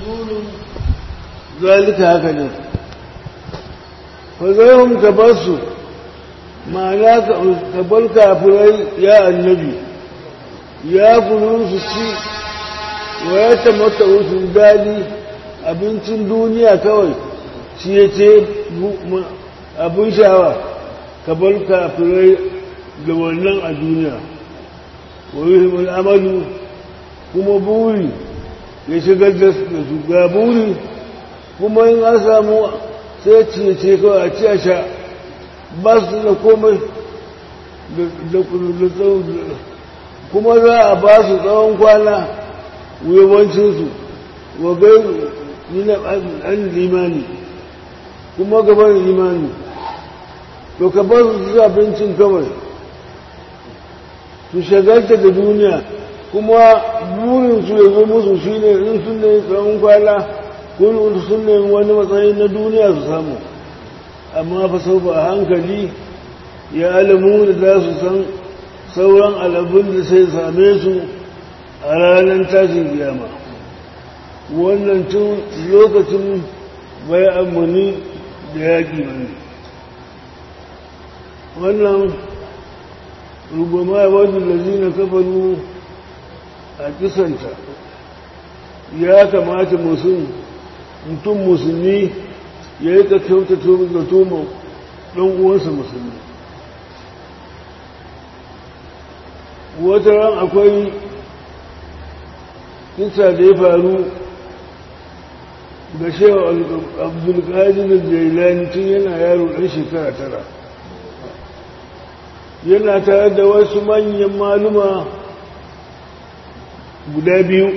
maqulun zalika haka ne fa zai ka bar su ma'ana ka bar kafirai ya annabi ya kuru su ci wa ya tamata wasu dadi abincin duniya kawai ciye-ciye abin shawa ka bar kafirai da wannan a duniya wa yi amalu kuma buri ya shigar da su ga buri kuma yin an samu sai ciye-ciye kawai a ci a sha ba su da komai da kuma za a ba su tsawon kwana yawancinsu wa gai nuna an limani kuma gaban imani to ka ba su abincin kawai su shagalta da duniya kuma burinsu ya zo musu shi ne in sun ne tsawon kwana kun sun ne wani matsayi na duniya su samu amma fa sau a hankali ya alamu da za su san sauran alabun da sai same su a ranar tashin kiyama wannan tun lokacin bai amuni da yaƙi ne wannan rubama wadda lalzina kafaru a kisanta ya kamata mutum musulmi ya yi ka kyautata da toma ɗan uwansa musulmi wata ran akwai kisa da ya faru ga shewa abdulkadir jailani tun yana yaro ɗan shekara tara yana tare da wasu manyan maluma guda biyu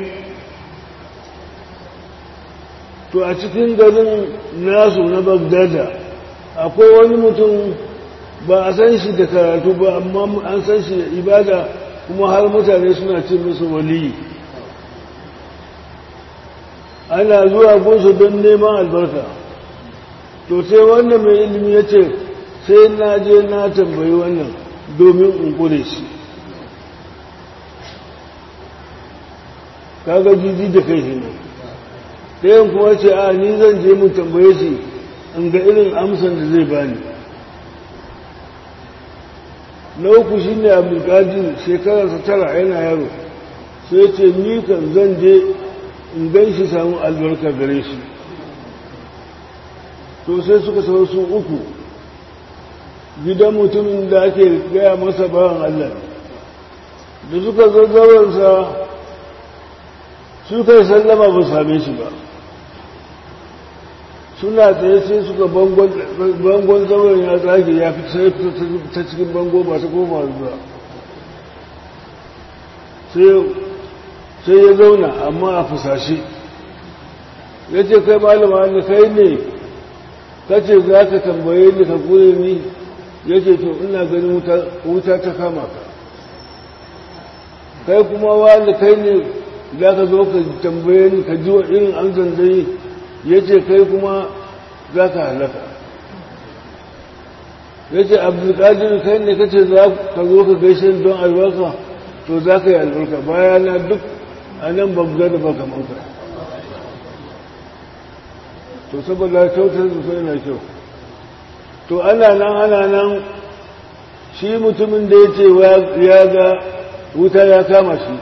to a cikin garin nasu na bagdada akwai wani mutum ba a san shi da karatu ba amma an san shi da ibada kuma har mutane suna ce musu waliyi ana zuwa gunsu don neman albarka to sai wannan mai ilimi ya ce sai na je na tambayi wannan domin in kure shi kaga jiji da kai shi ne ɗayan kuma ce a ni zan je mu tambaye shi in ga irin amsan da zai bani na uku shi ne abdulkadir shekararsa tara yana yaro sai ce ni kan zan je in gan shi samun albarka gare shi to sai suka sau su uku gidan mutumin da ake gaya masa bawan Allah da suka zazzawarsa suka yi sallama ba same shi ba suna tsaye sai suka bangon zauren ya tsage ya fi sai ta cikin bango ba ta koma zuwa sai ya zauna amma a fusashe ya ce kai malama da kai ne kace za ka tambaye ni ka kure ni ya ce to ina ganin wuta ta kama ka kai kuma wani kai ne za ka zo ka tambaye ni ka ji wa irin an zanzai ya ce kai kuma za ka halaka ya ce abdulkadir kai ne kace za ka zo ka gaishe don albarka to za ka yi albarka bayana duk a nan babba da baka manka to saboda kyautar su sai na kyau to ana nan ana nan shi mutumin da ya ce ya ga wuta ya kama shi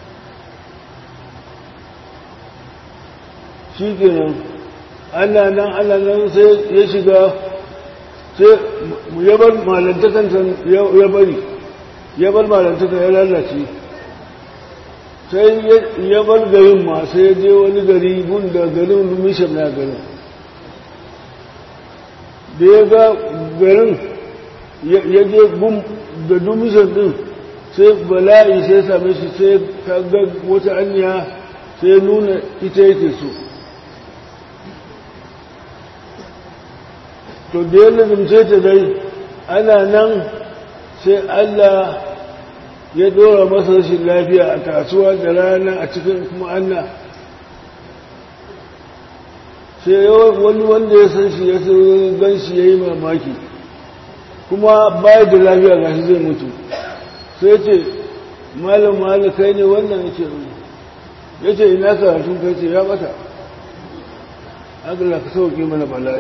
shi kenan ana nan ana nan sai ya shiga sai ya bar malantakan ya bari ya bar malantakan ya lalace sai ya bar garin ma sai ya je wani gari gun da garin mishan na garin da ya ga garin ya je gun da dumishan din sai bala'i sai same shi sai ka ga wata anya sai nuna ita yake so to da ya lazimce ta dai ana nan sai Allah ya dora masa rashin lafiya a kasuwa da rana a cikin kuma Allah sai wani wanda ya san shi ya gan shi ya yi mamaki kuma baya da lafiya ga shi zai mutu sai ce malam malam kai ne wannan ya ce ya ce ina karatun kai ce ya bata Allah ka sauke mana bala'i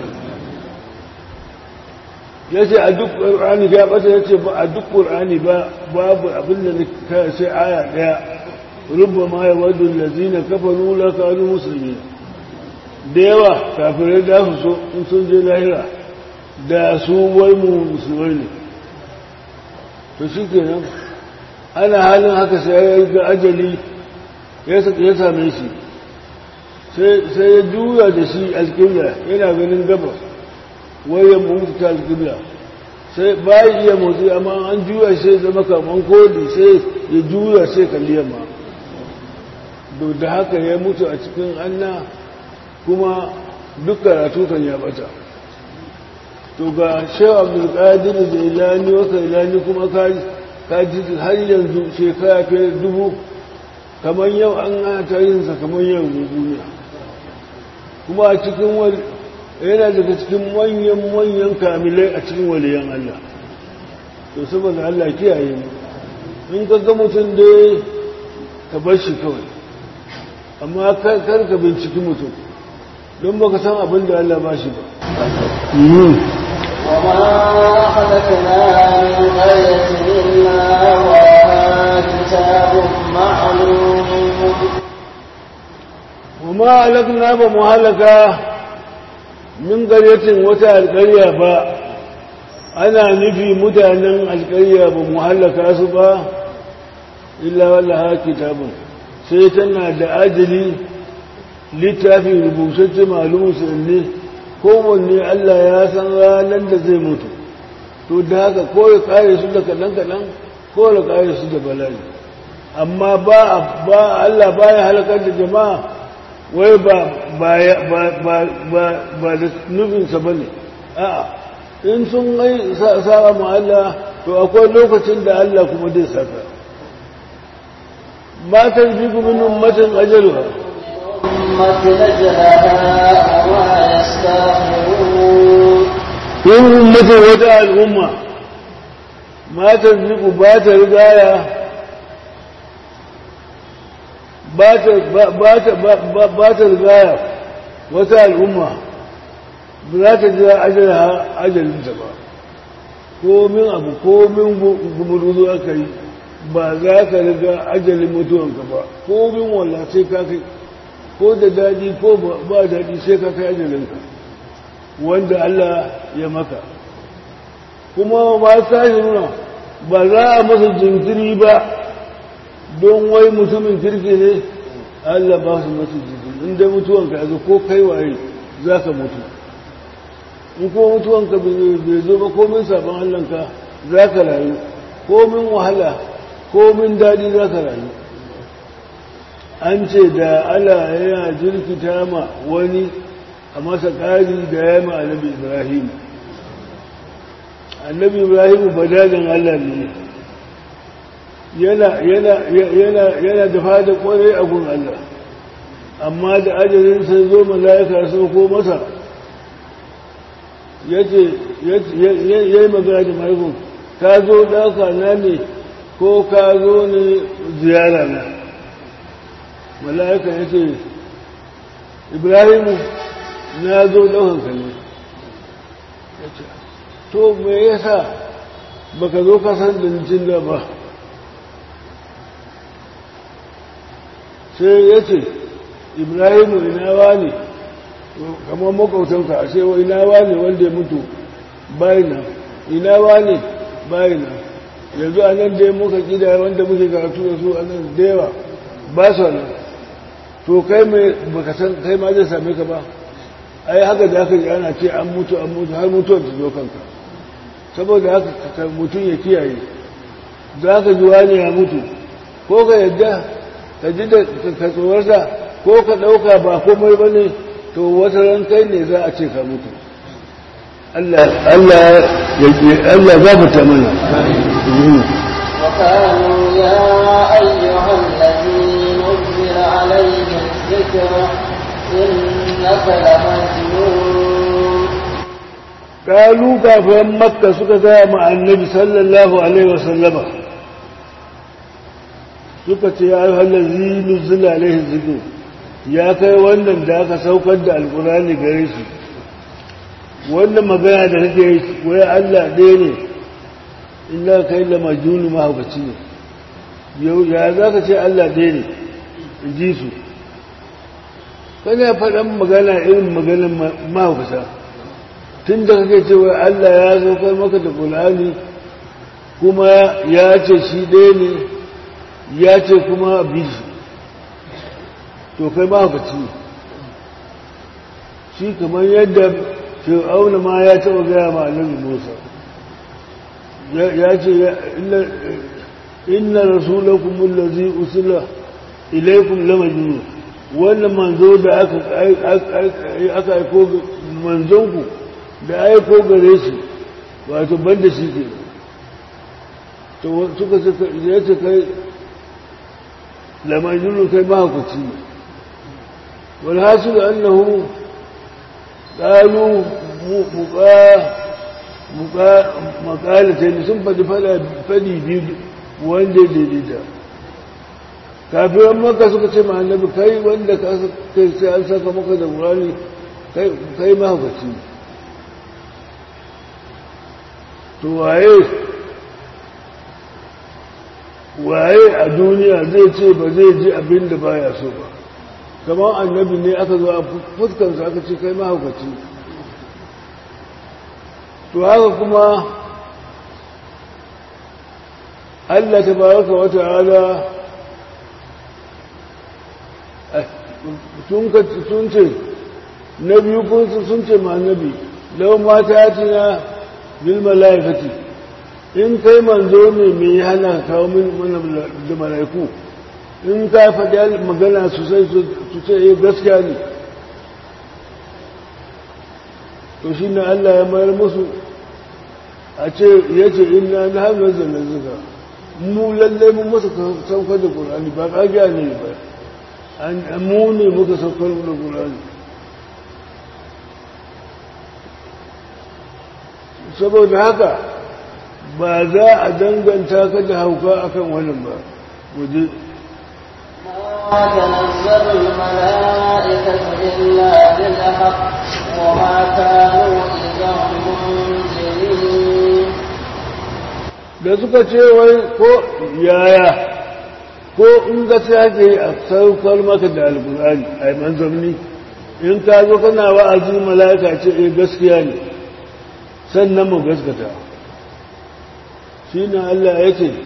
ya ce a duk ƙur'ani ya ɓata ya ce ba a duk ƙur'ani ba babu abin da ka sai aya ɗaya rubba ma ya wadda lazina kafa nula kanu musulmi da yawa kafirai da su so in sun je lahira da su wai mu musulmai ne to shi kenan ana halin haka sai ya ga ajali ya same shi sai ya juya da shi alƙibla yana ganin gabas wayan mutu ta alƙibla sai bayan iya motsi amma an juya sai zama kaman kodi sai ya juya sai kalli yamma da haka ya mutu a cikin anna kuma duk karatu kan ya bata to ga shewa abdulkadir da ilani waka ilani kuma ka ji har yanzu shekara fiye dubu kamar yau an hata yinsa kamar yau duniya kuma a cikin wani yana daga cikin manyan manyan kamilai a cikin waliyan Allah to saboda Allah kiyaye mu in ka ga mutum dai ka bar shi kawai amma kar ka binciki mutum don baka san abin da Allah ba shi ba وما خلقنا من قرية إلا وراء كتاب معلوم وما علقنا بمهلكة من قرية وتا القرية با أنا نفي متانا القرية بمهلكة سبا إلا ولها كتاب سيتنا دا أجلي littafi rubutacce malumu sanne kowanne Allah ya san ranar da zai mutu to da haka ko ya kare su da kaɗan-kaɗan ko ya kare su da bala'i amma ba ba Allah baya halakar da jama'a wai ba ba ba ba ba da nufinsa bane a'a in sun yi sa'a ma Allah to akwai lokacin da Allah kuma zai saka matan jiku min ummatin ajaluha أمة نجلها وما يستأخرون in ummatin wata al'umma matar jiku ba ta rigaya ba ta rigaya wata al'umma ba za ta jira ajalinta ba komin abu komin gumuruzu aka yi ba za ka riga ajalin mutuwanka ba komin walla sai ka kai ko da daɗi ko ba daɗi sai ka kai ajalinka wanda Allah ya maka kuma ma sashi nuna ba za a masa jinkiri ba don wai mutumin kirki ne Allah ba su masu jinkiri inda mutuwanka yanzu ko kai waye za ka mutu in ko mutuwanka bai zo ba komin sabon Allahnka za ka rayu komin wahala komin daɗi za ka rayu an ce da Allah yana jirkita ma wani a masa ƙari da ya ma annabi ibrahim annabi ibrahim badalin allah ne yana da fada kwarai a gun allah amma da ajalin sai zo mala'ika sun ko masa ya yi magana da mahaifin ka zo ɗauka na ne ko ka zo ne ziyara na mala'ika ya ce ibrahimu na zo ɗaukan ka ne to me yasa baka zo ka san da jin da ba sai ya ce ibrahimu ina wani kamar makautanka a sai wa ina wani wanda ya mutu bayina ina wani bayina yanzu a nan dai muka kida wanda muke karatu da su a nan da yawa ba su nan to kai mai baka san kai ma zai same ka ba ai haka da aka yi ana ce an mutu an mutu har mutuwar ta zo kanka saboda haka mutum ya kiyaye za ka ji wani ya mutu ko ka yadda ka ji da ka tsowarsa ko ka ɗauka ba komai ba ne to wata ran kai ne za a ce ka mutu Allah ya ke Allah za mu ta mana وقالوا يا أيها الذي نزل عليه الذكر إنك لمجنون قالوا كافران مكة suka gaya ma annabi sallallahu alaihi wasallama suka ce ya ayyuhal ladzi nuzila alaihi dhikr ya kai wannan da aka saukar da alkurani gare shi wannan magana da kake yi wai Allah ɗaya ne illa kai da majnunu mahaukaci ne yau ya za ka ce Allah ɗaya ne in ji su kana faɗan magana irin maganin mahaukata tun da kake cewa Allah ya saukar maka da Qur'ani kuma ya ce shi ɗaya ne ya ce kuma bishi to kai mahaukaci ne shi kamar yadda fir'auna ma ya taɓa gaya ma annabi Musa ya ce inna rasulakum allazi usila ilaykum lamajnun wannan manzo da aka aka aiko manzonku da aiko gare shi wato banda shi ke to suka ce ya ce kai lamajnun kai mahaukaci ne wal hasil annahu qalu muqa makalatan sun fadi fadi biyu wanda daidaita kafin maka suka ce ma annabi kai wanda ka kai sai an saka maka da qur'ani kai kai mahaukaci to waye waye a duniya zai ce ba zai ji abin da baya so ba kamar annabi ne aka zo a fuskansa aka ce kai mahaukaci to haka kuma Allah ta baraka wa ta'ala sun ce na biyu kun sun ce ma annabi lau mata ya tina bil malaikati in kai manzo ne mai hana kawo min mana da malaiku in ka faɗi magana sosai su ce eh gaskiya ne to shi ne Allah ya mayar musu a ce ya ce ina na hannun zanen zuka mu lallai mun masa saukar da ƙulani ba ƙagiya ne ba mu ne muka saukar da ƙulani saboda haka ba za a danganta ka da hauka akan wannan ba waje ما تنزل الملائكة إلا بالحق وما كانوا إذا منزلين da suka ce wai ko yaya ko in ga sake a saukar maka da alkur'ani a manzanni in ka zo kana wa'azi mala'ika ce eh gaskiya ne sannan mu gaskata shi ne Allah ya ce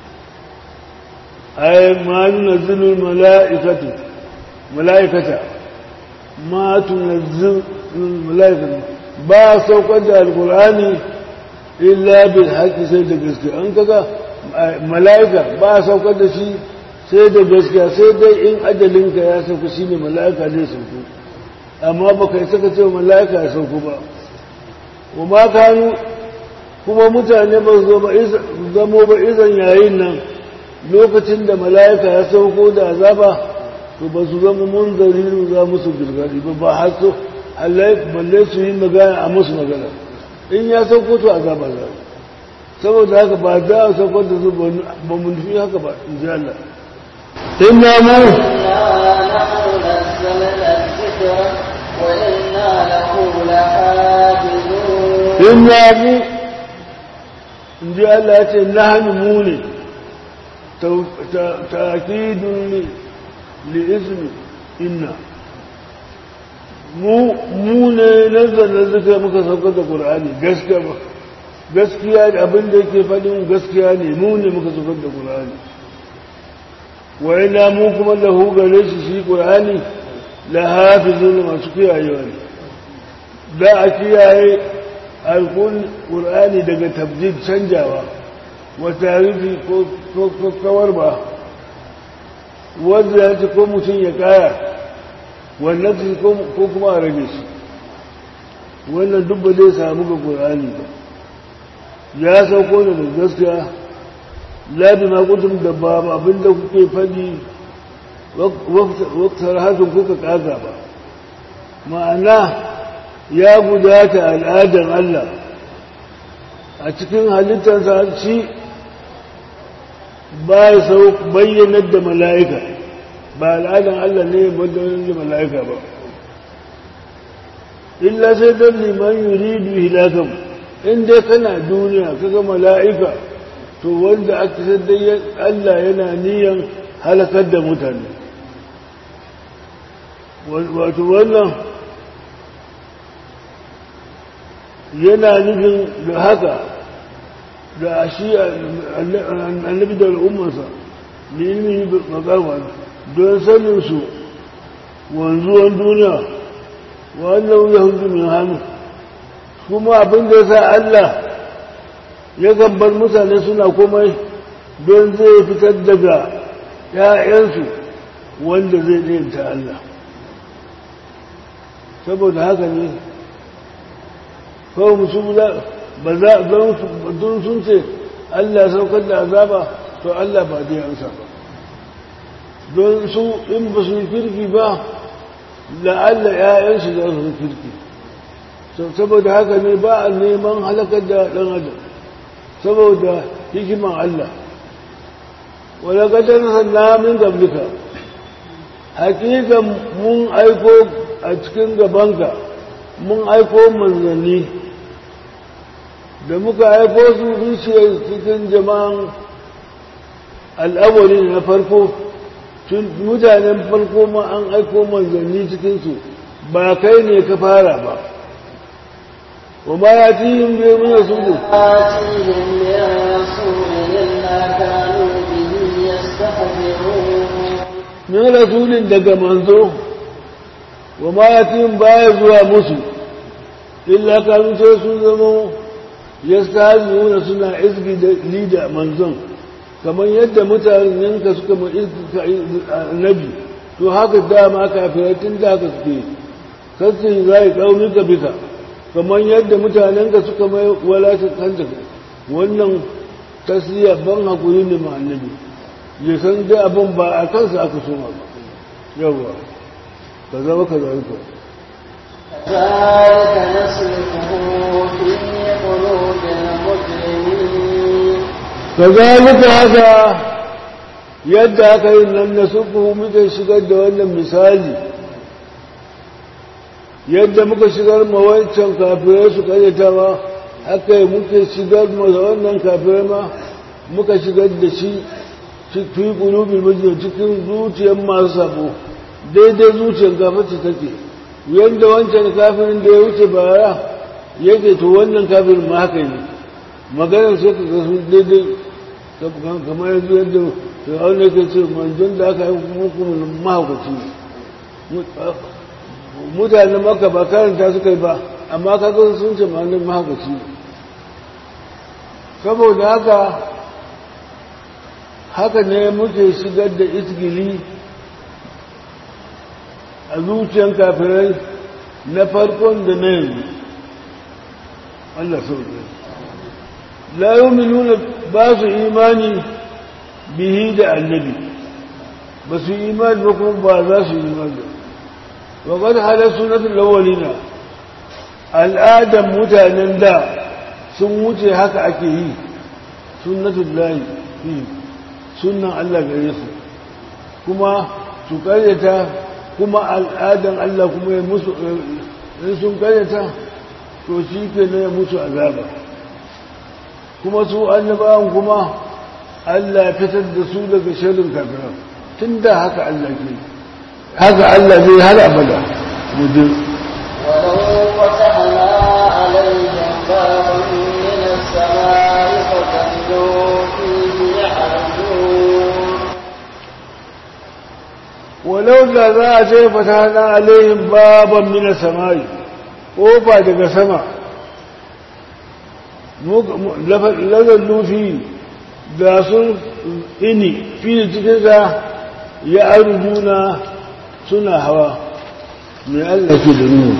ay ma nunazzilu mala'ikatu mala'ikata ma tunazzilu mala'ikatu ba saukar da alkur'ani illa bil haqqi sai da gaskiya an kaga mala'ika ba saukar da shi sai da gaskiya sai dai in ajalinka ya sauka shine mala'ika zai sauko amma baka isa ka ce mala'ika ya sauko ba wa ma kanu kuma mutane ba zo ba zamo ba izan yayin nan lokacin da mala'ika ya sauko da azaba to ba su zama munzari za musu girgadi ba ba har so balle su yi magana a musu magana in ya sauko to azaba za saboda haka ba da a sauko da su ba mu nufi haka ba in ji Allah inna mu inna mu in ji Allah ya ce nahnu mu ne ta'kidun li ismi inna mu mu ne nazarin zuka muka saukar da qur'ani gaskiya ba gaskiya da abin da yake faɗin gaskiya ne mu ne muka saukar da qur'ani wa ina mu kuma lahu gare shi shi qur'ani la hafizun masu kiyayewa ne da a kiyaye alkun qur'ani daga tabjid canjawa wa tarihi ko kawar ba wanda ya ce ko mutum ya kaya wannan ko kuma a rage shi wannan duk ba zai samu ga ƙorani ba ya sauko da gaskiya labi ma kutum da ba abinda kuke faɗi waktar hakan kuka ƙaga ba ma'ana ya gudata al'adar Allah a cikin halittarsa shi ba ya sau bayyanar da mala'ika ba al'adan Allah ne wanda wani mala'ika ba illa sai don liman yuridu hilakan in dai kana duniya kaga mala'ika to wanda aka sai Allah yana niyan halakar da mutane wato wannan yana nufin da haka da shi annabi da al'ummarsa da ilmi makarwa don saninsu wanzuwan duniya wannan yahudu min hannu kuma abin da ya sa Allah ya gambar mutane suna komai don zai fitar daga ‘ya'yansu wanda zai ɗayanta Allah saboda haka ne kawai musu ba za don sun ce Allah saukar da azaba to Allah ba zai ansa ba don su in ba su yi kirki ba la'alla ‘ya'yansu za su yi kirki saboda haka ne ba a neman halakar da ɗan adam saboda hikiman Allah wadda kadar sanna min gablika hakikan mun aiko a cikin gabanka mun aiko manzanni da muka aiko su zuciyar cikin jama'an al'awari na farko mutanen farko ma an aiko manzanni cikinsu ba kai ne ka fara ba wa ma ya ci yin biyu min rasulu آتيهم من رسول إلا كانوا به يستهزئون min rasulin daga manzo wa ma ya ci yin baya zuwa musu illa kanu sai sun zama ya nuna suna izgi da lida manzon kamar yadda mutanenka suka ma izgi annabi to haka dama kafirai tun da haka suke sassi za yi ƙaunin ka bisa kamar yadda mutanenka suka mai walatin kanta wannan tasiriya ban haƙuri ne ma annabi ya san da abin ba a kansa aka so ba yawa ka zama ka zarka كذلك نسلكه في قلوب المجرمين kazalika haka yadda aka yi nan na suku muke shigar da wannan misali yadda muka shigar ma wancan kafirai su karyatawa haka yi muke shigar ma da wannan kafirai ma muka shigar da shi fi kulubin mijin cikin zuciyar masu sabo daidai zuciyar gafaci take yadda wancan kafirin da ya wuce bara yake to wannan kafirin ma haka ne maganar sai ka ga sun daidai kamar yanzu yadda fir'aun yake ce manzon da aka yi muku mahaukaci mutanen maka ba karanta suka yi ba amma kaga sun ce ma'anin mahaukaci saboda haka haka ne muke shigar da isgili a zuciyar kafirai na farkon da na yanzu Allah sauke la yu'minuna ba su imani bihi da annabi ba su imani ba kuma ba za su imani wa qad hala sunnatul awwalina al'adan mutanen da sun wuce haka ake yi sunnatul lahi fi sunnan Allah gare su kuma su karyata kuma al'adan Allah kuma ya musu in sun karyata to shi ke na ya musu azaba kuma su annabawan kuma Allah ya fitar da su daga shirin kafiran tun da haka Allah ke haka Allah zai har abada mudin ولو فتحنا عليهم بابا من السماء فظلوا فيه يعرجون walau da za a ce fatana alaihim baban mina samai ƙofa daga sama lazan lufi da sun ini fi cikin sa ya arjuna suna hawa mai Allah ke da nuna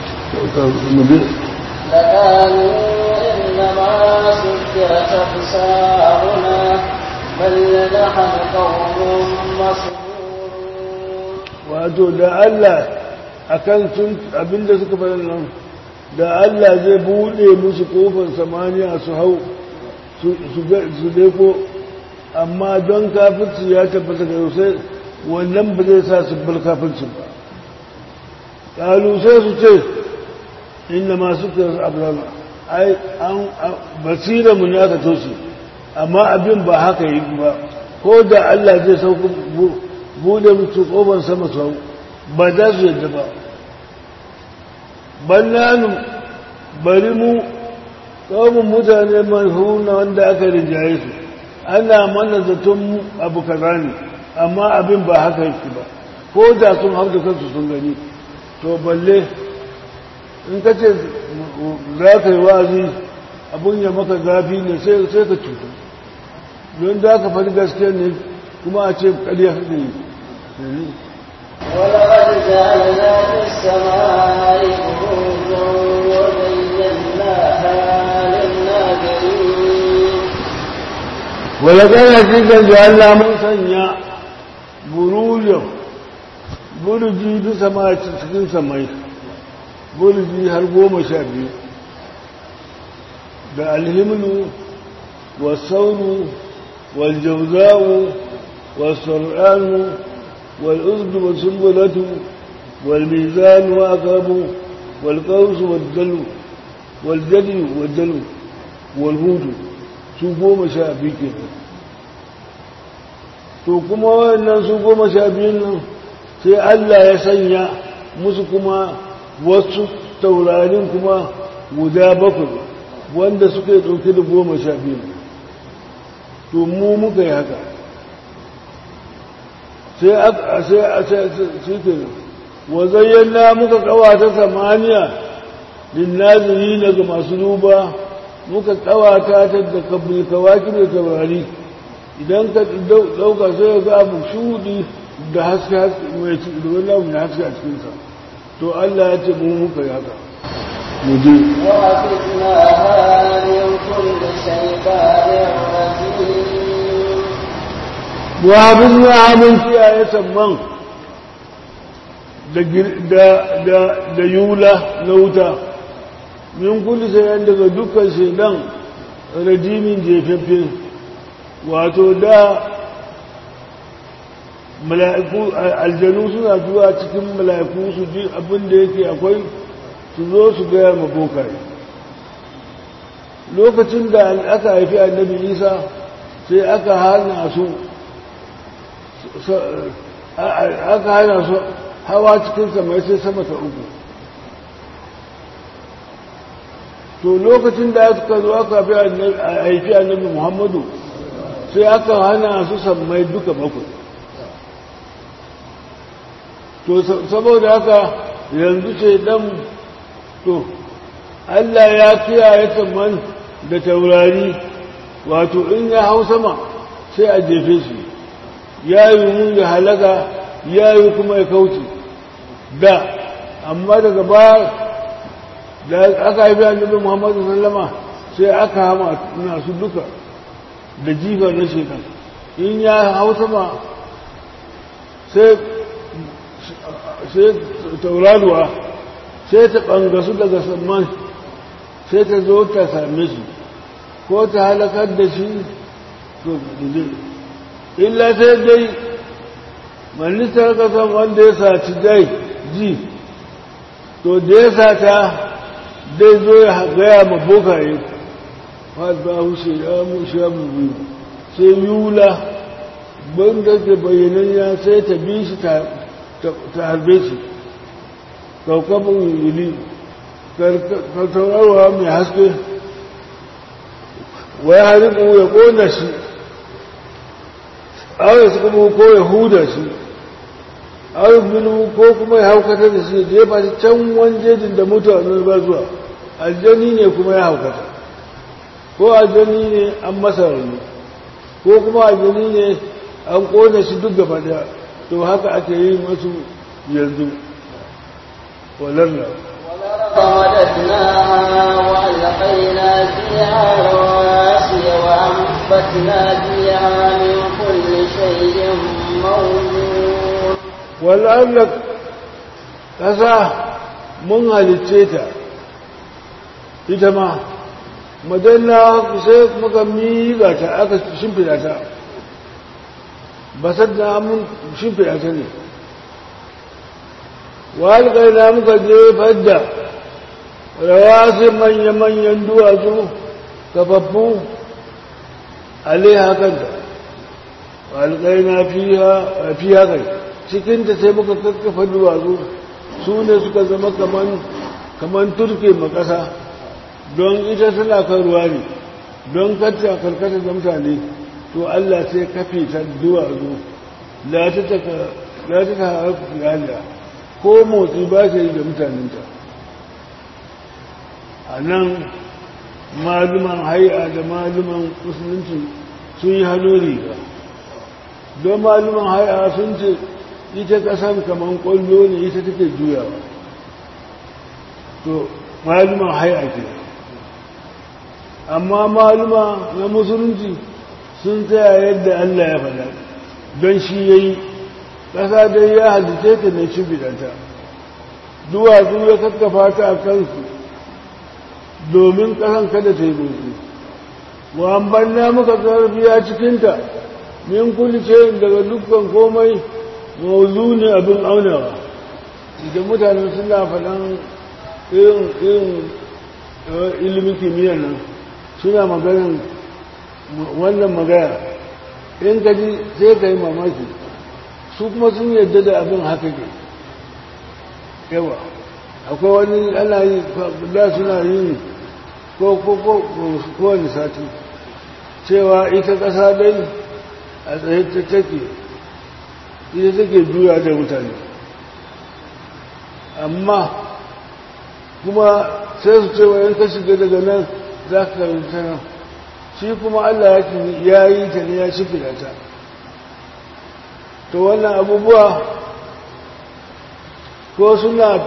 لقالوا إنما سكرت أبصارنا بل نحن قوم مسحورون wato da Allah akan sun abinda suka faɗa nan da Allah zai buɗe musu kofar samaniya su hau su deko amma don kafirci ya tabbata ga sai wannan ba zai sa su bar kafircin ba ƙalu sai su ce inda masu kira abrama ai an basira mu ne aka toshe amma abin ba haka yi ba ko da Allah zai sauka bude mutu ƙofar sama sau ba za su yadda ba bannanu bari mu ƙaumin mutane manhuna wanda aka rinjaye su ana mana zaton abu kaza ne amma abin ba haka yake ba ko da sun hau da kansu sun gani to balle in ka ce za ka yi wazi abin ya maka zafi ne sai ka cuta don za ka faɗi gaskiya ne kuma a ce ƙarya kake yi ولقد جعلنا في السماء بروجا وزيناها للناظرين ولقد حقيقا جعلنا من سنيا بروجا burji duk sama cikin samai burji har goma sha biyu da alhimlu wasaunu waljauza'u wasur'anu والأذن والسنبلة والميزان وأقرب والقوس والدلو والجدي والدلو والهود su goma sha biyu ke to kuma wannan su goma sha biyun nan sai Allah ya sanya musu kuma wasu taurarin kuma guda bakwai wanda suka yi ɗauke da goma sha biyu to mu muka yi haka sai a sai a sai ke wa zayyana muka kawata samaniya linnaziri daga masu duba muka kawata ta da kabbil kawaki da taurari idan ka dauka sai ga abu shudi da haske haske mai ci da wani abu mai haske a cikinsa to Allah ya ce mu muka yi haka mu je وحفظناها من كل شيطان رجيم wabin ya mun kiyaye samman da yula na wuta min kulli sai daga dukkan shaidan rajimin jefaffe wato da mala'iku aljanu suna zuwa cikin mala'iku su ji abin da yake akwai su zo su gaya ma bokaye lokacin da aka haifi annabi isa sai aka hana su aka hana su hawa cikin samai sai sama ta uku to lokacin da aka zo aka haifi annabi muhammadu sai aka hana su sammai duka bakwai to saboda haka yanzu ce dan to Allah ya kiyaye saman da taurari wato in ya hau sama sai a jefe shi ya yi mun ya halaka ya yi kuma ya kauce da amma daga baya da aka haifi annabi muhammadu sallama sai aka hama nasu duka da jifa na shekan in ya hau sama sai tauraruwa sai ta ɓangasu daga samman sai ta zo ta same shi ko ta halakar da shi to illa sai dai malistar kasan wanda ya saci dai ji to da ya sata dai zo ya gaya ma bokaye ba hushe ya mushe ya biyu sai yula banda da bayanan ya sai ta bi shi ta harbe shi kaukabin yuli karkarwa mai haske wai haribu ya kona shi aure su kuma ko ya huda shi aure minu ko kuma ya haukata da shi jefa shi can wanjejin da mutane ba zuwa aljani ne kuma ya haukata ko aljani ne an masa rauni ko kuma aljani ne an kone shi duk gaba daya to haka ake yi masu yanzu walalla ومددناها وألقينا فيها رواسي وأنبتنا فيها من كل شيء موجود wal'allak ƙasa mun halicce ta ita ma madanna sai muka miƙa ta aka shimfida ta basar da mun shimfiɗa ta ne walƙaina muka jefar da rawasin manya-manyan duwatsu kafaffu alaiha kanta walƙaina fiya kai cikinta sai muka kakkafa duwatsu su ne suka zama kaman turke makasa don ita suna kan ruwa ne don kacce karkata da mutane to Allah sai kafe ta duwatsu la ta ta harfi haliya ko motsi ba ta yi da mutanenta a nan maluman hai'a da maluman musulunci sun yi hannu riga don maluman hai'a sun ce ita kasan kamar kwallo ne ita take juyawa to maluman hai'a ke amma maluma na musulunci sun tsaya yadda Allah ya faɗa don shi ya yi ƙasa dai ya halice ta na shibidanta duwatsu ya kakkafa ta a kansu domin ƙasan kada ta yi motsi wa banna muka zarfiya cikinta min kulce daga dukkan komai mawuzu ne abin aunawa idan mutane suna faɗan irin irin ilimin kimiyyar nan suna maganin wannan magana in ka ji sai ka yi mamaki su kuma sun yadda da abin haka ke yawa akwai wani ana yi da suna yi ko ko ko kowane sati cewa ita ƙasa dai a tsaye ta take ita take juya da mutane amma kuma sai su cewa in ka shiga daga nan za ka karanta nan shi kuma Allah ya yi ta ne ya ciki da ta to wannan abubuwa ko suna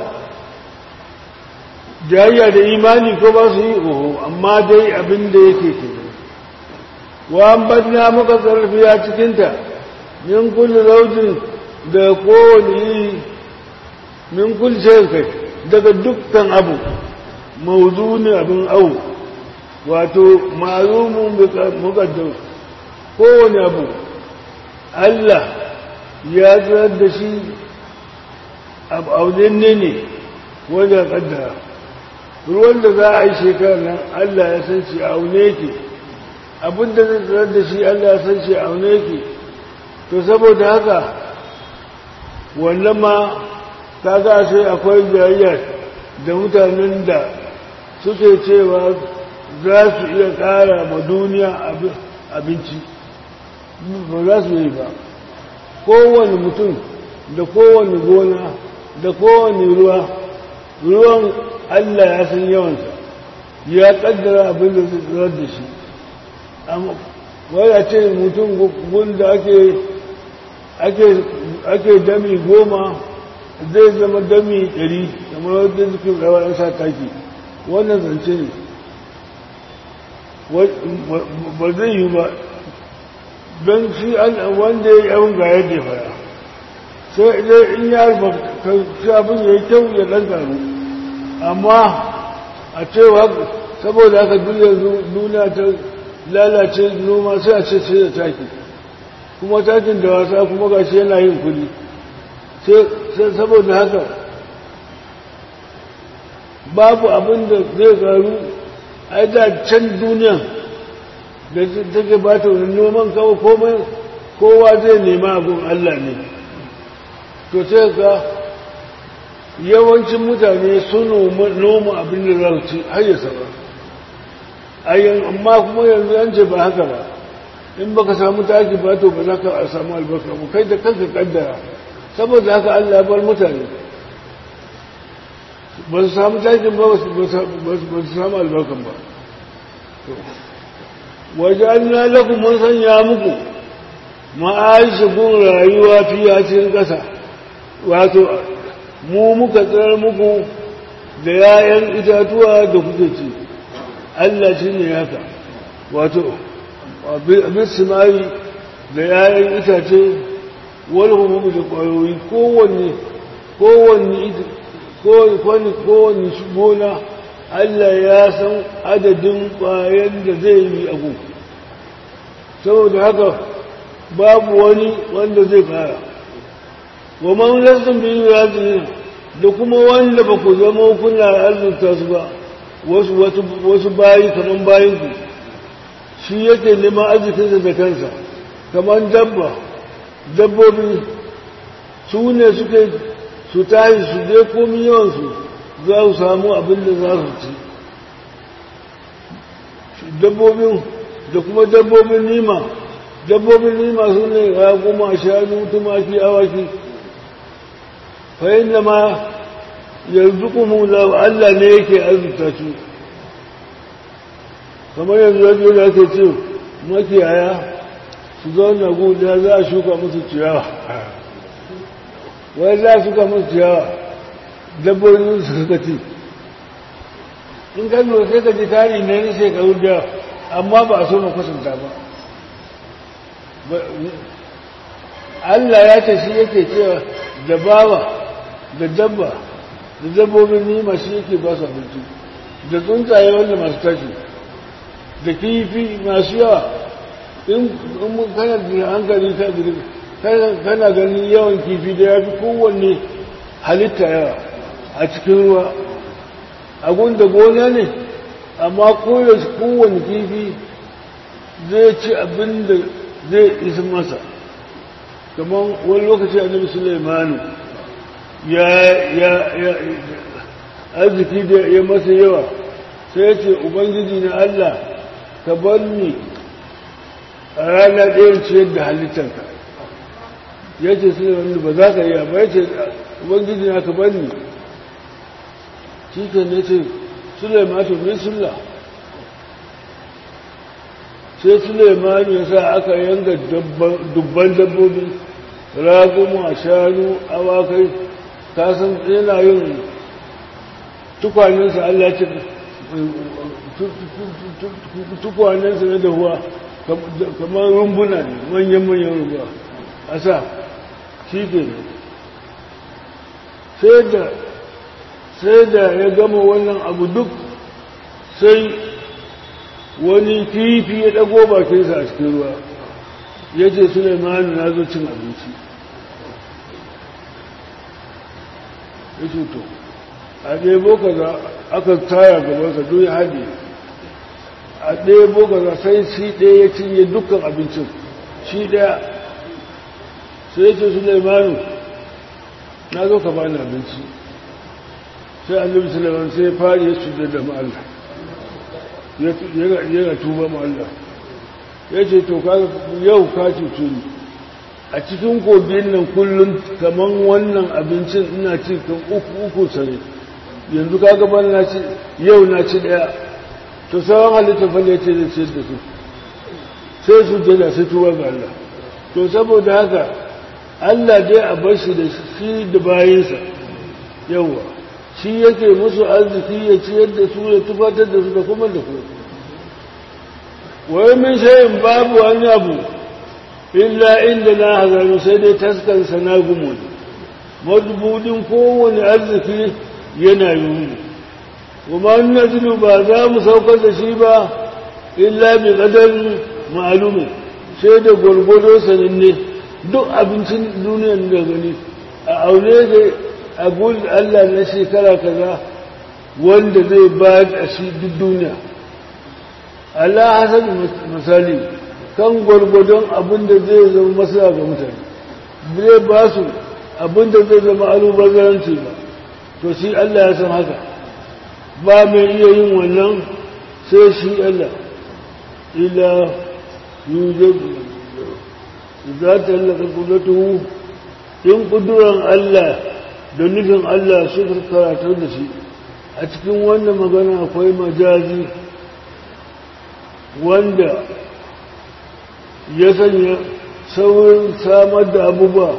jayayya da imani ko ba su yi oho amma dai abin da yake ke wa an badna muka tsarfiya cikinta min kulli zaujin da kowane yi min kulli kai daga dukkan abu mawuzu ne abin au wato malumun mukaddam kowane abu Allah ya tsirar da shi abu ne ne wajen kaddara ruwan da za a yi shekarar nan Allah ya san shi aune ke abinda zai tsirar da shi Allah ya san shi aune ke to saboda haka wannan ma kaga sai akwai jayayyar da mutanen da suke cewa za su iya ƙara ma duniya abinci ba za su yi ba kowane mutum da kowane gona da kowane ruwa ruwan allah ya san yawansa ya ƙaddara abin da zai tsirar da shi wadda ce mutum gunda ake dami goma zai zama dami ɗari kamar wadda suke rawar an sa taki wannan zance ne ba zai yi ba don shi wanda ya yi abin ga yadda ya fara sai idan in ya shi abin ya yi kyau ya ɗan karu amma a cewa saboda haka duniya duniya ta lalace noma sai a ce sai da taki kuma takin da wasa kuma ga shi yana yin kuli sai saboda haka babu abin da zai karu ai da can duniyan da take ba ta wani noman kawo komai kowa zai nema abin Allah ne to sai ka yawancin mutane sun noma abin da za su ci har ya saba ayyan amma kuma yanzu an ce ba haka ba in baka samu taki ba to ba za ka samu albarka ba kai da kanka kaddara saboda haka Allah bar mutane ba su samu takin ba ba su samu albarkan ba waje an na laku mun sanya muku ma'aishi gun rayuwa fiye cikin ƙasa wato mu muka tsirar muku da yayan itatuwa da kuke ci Allah shi ne haka wato abin simari da yayan itace wani kuma da ƙwayoyi kowanne kowanne kowanne gona Allah ya san adadin ƙwayen da zai yi abu saboda haka babu wani wanda zai fara wa man lastum bi yazin da kuma wanda ba ku zama kuna arzuta su ba wasu wasu bayi kaman bayin ku shi yake neman arzikinsa da kansa kaman dabba dabbobi su ne suke su tashi su je komi yawansu za su samu abin da za su ci dabbobin da kuma dabbobin nima dabbobin nima su ne raguma shanu tumaki awaki fahim da ma yanzu kuma Allah ne yake arzuta su kamar yanzu yadda da ake ce makiyaya su zauna guda za a shuka musu ciyawa wai za su musu ciyawa dabbobin su suka ci in ka lura sai ka ji tari ne na shekaru da amma ba a so na kusanta ba Allah ya ce shi yake cewa da bawa da dabba da dabbobin nima shi yake ba su abinci da tsuntsaye wanda masu tashi da kifi masu yawa in mun kana da hankali kana ganin yawan kifi da ya fi kowanne halitta yawa a cikin ruwa abun da gona ne amma koyaushe kowane kifi zai ci abin da zai isa masa kamar wani lokaci annabi sulaimanu ya ya ya arziki da ya masa yawa sai ya ce ubangiji na allah ka bar ni a rana ɗayan ciyar da halittarka ya ce sulaimanu ba za ka yi ba ya ce ubangiji na ka bar ni shi ke ne ce sulaimatu min sulla sai sulaimanu ya sa aka yanga dubban dabbobi raguma shanu awakai kasan yana yin tukwanensa allah ce tukwanensa na dahuwa kamar rumbuna ne manyan-manyan rumba a sa shi ke ne sai da sai da ya gama wannan abu duk sai wani kifi ya ɗago bakinsa a cikin ruwa ya ce suleimanu na zo cin abinci ya ce to a ɗebo kaza aka taya gabansa duk ya haɗe a ɗebo kaza sai shi ɗaya ya cinye dukkan abincin shi ɗaya sai ya ce suleimanu na zo ka bani abinci sai annabi sallallahu sai ya fari ya cuta da mu Allah ya tuba mu Allah ya ce to ka yau ka cutu ni a cikin kogin nan kullum kaman wannan abincin ina ci kan uku uku sare yanzu ka ga na ci yau na ci daya to sauran halitta fa ne ce da ce da su sai su jada sai tuba ga Allah to saboda haka Allah dai a bar shi da shi da bayinsa yawa shi yake musu arziki ya ciyar da su ya tufatar da su da kuma da kuma wai min shayin babu wani abu illa inda na hazari sai dai taskansa na gumu madubudin kowane arziki yana yi kuma nazilu ba za mu saukar da shi ba illa bi qadar ma'lumin sai da gwargwado sananne duk abincin duniyar da gani a aune da a gurin Allah na shekara kaza wanda zai ba da shi duk duniya Allah hasan misali kan gwargwadon abin da zai zama masana ga mutane zai ba su abin da zai zama alubazaranci ba to shi Allah ya san haka ba mai iya yin wannan sai shi Allah ila yujadu za ta laka kudatu in kuduran Allah da nufin Allah suka karatar da shi a cikin wannan magana akwai majazi wanda ya sanya saurin samar da abubuwa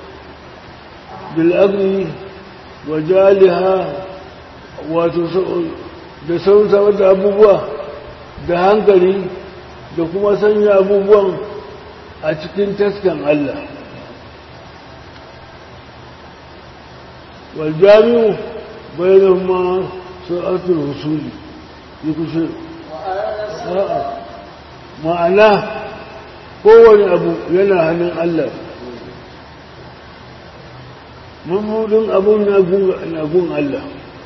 bil'agni wa jaliha wato da saurin samar da abubuwa da hankali da kuma sanya abubuwan a cikin taskan Allah waljami'u bayan ma sa'atul husuli yi kushe ma'ana kowane abu yana hannun Allah mabudin abun na gun Allah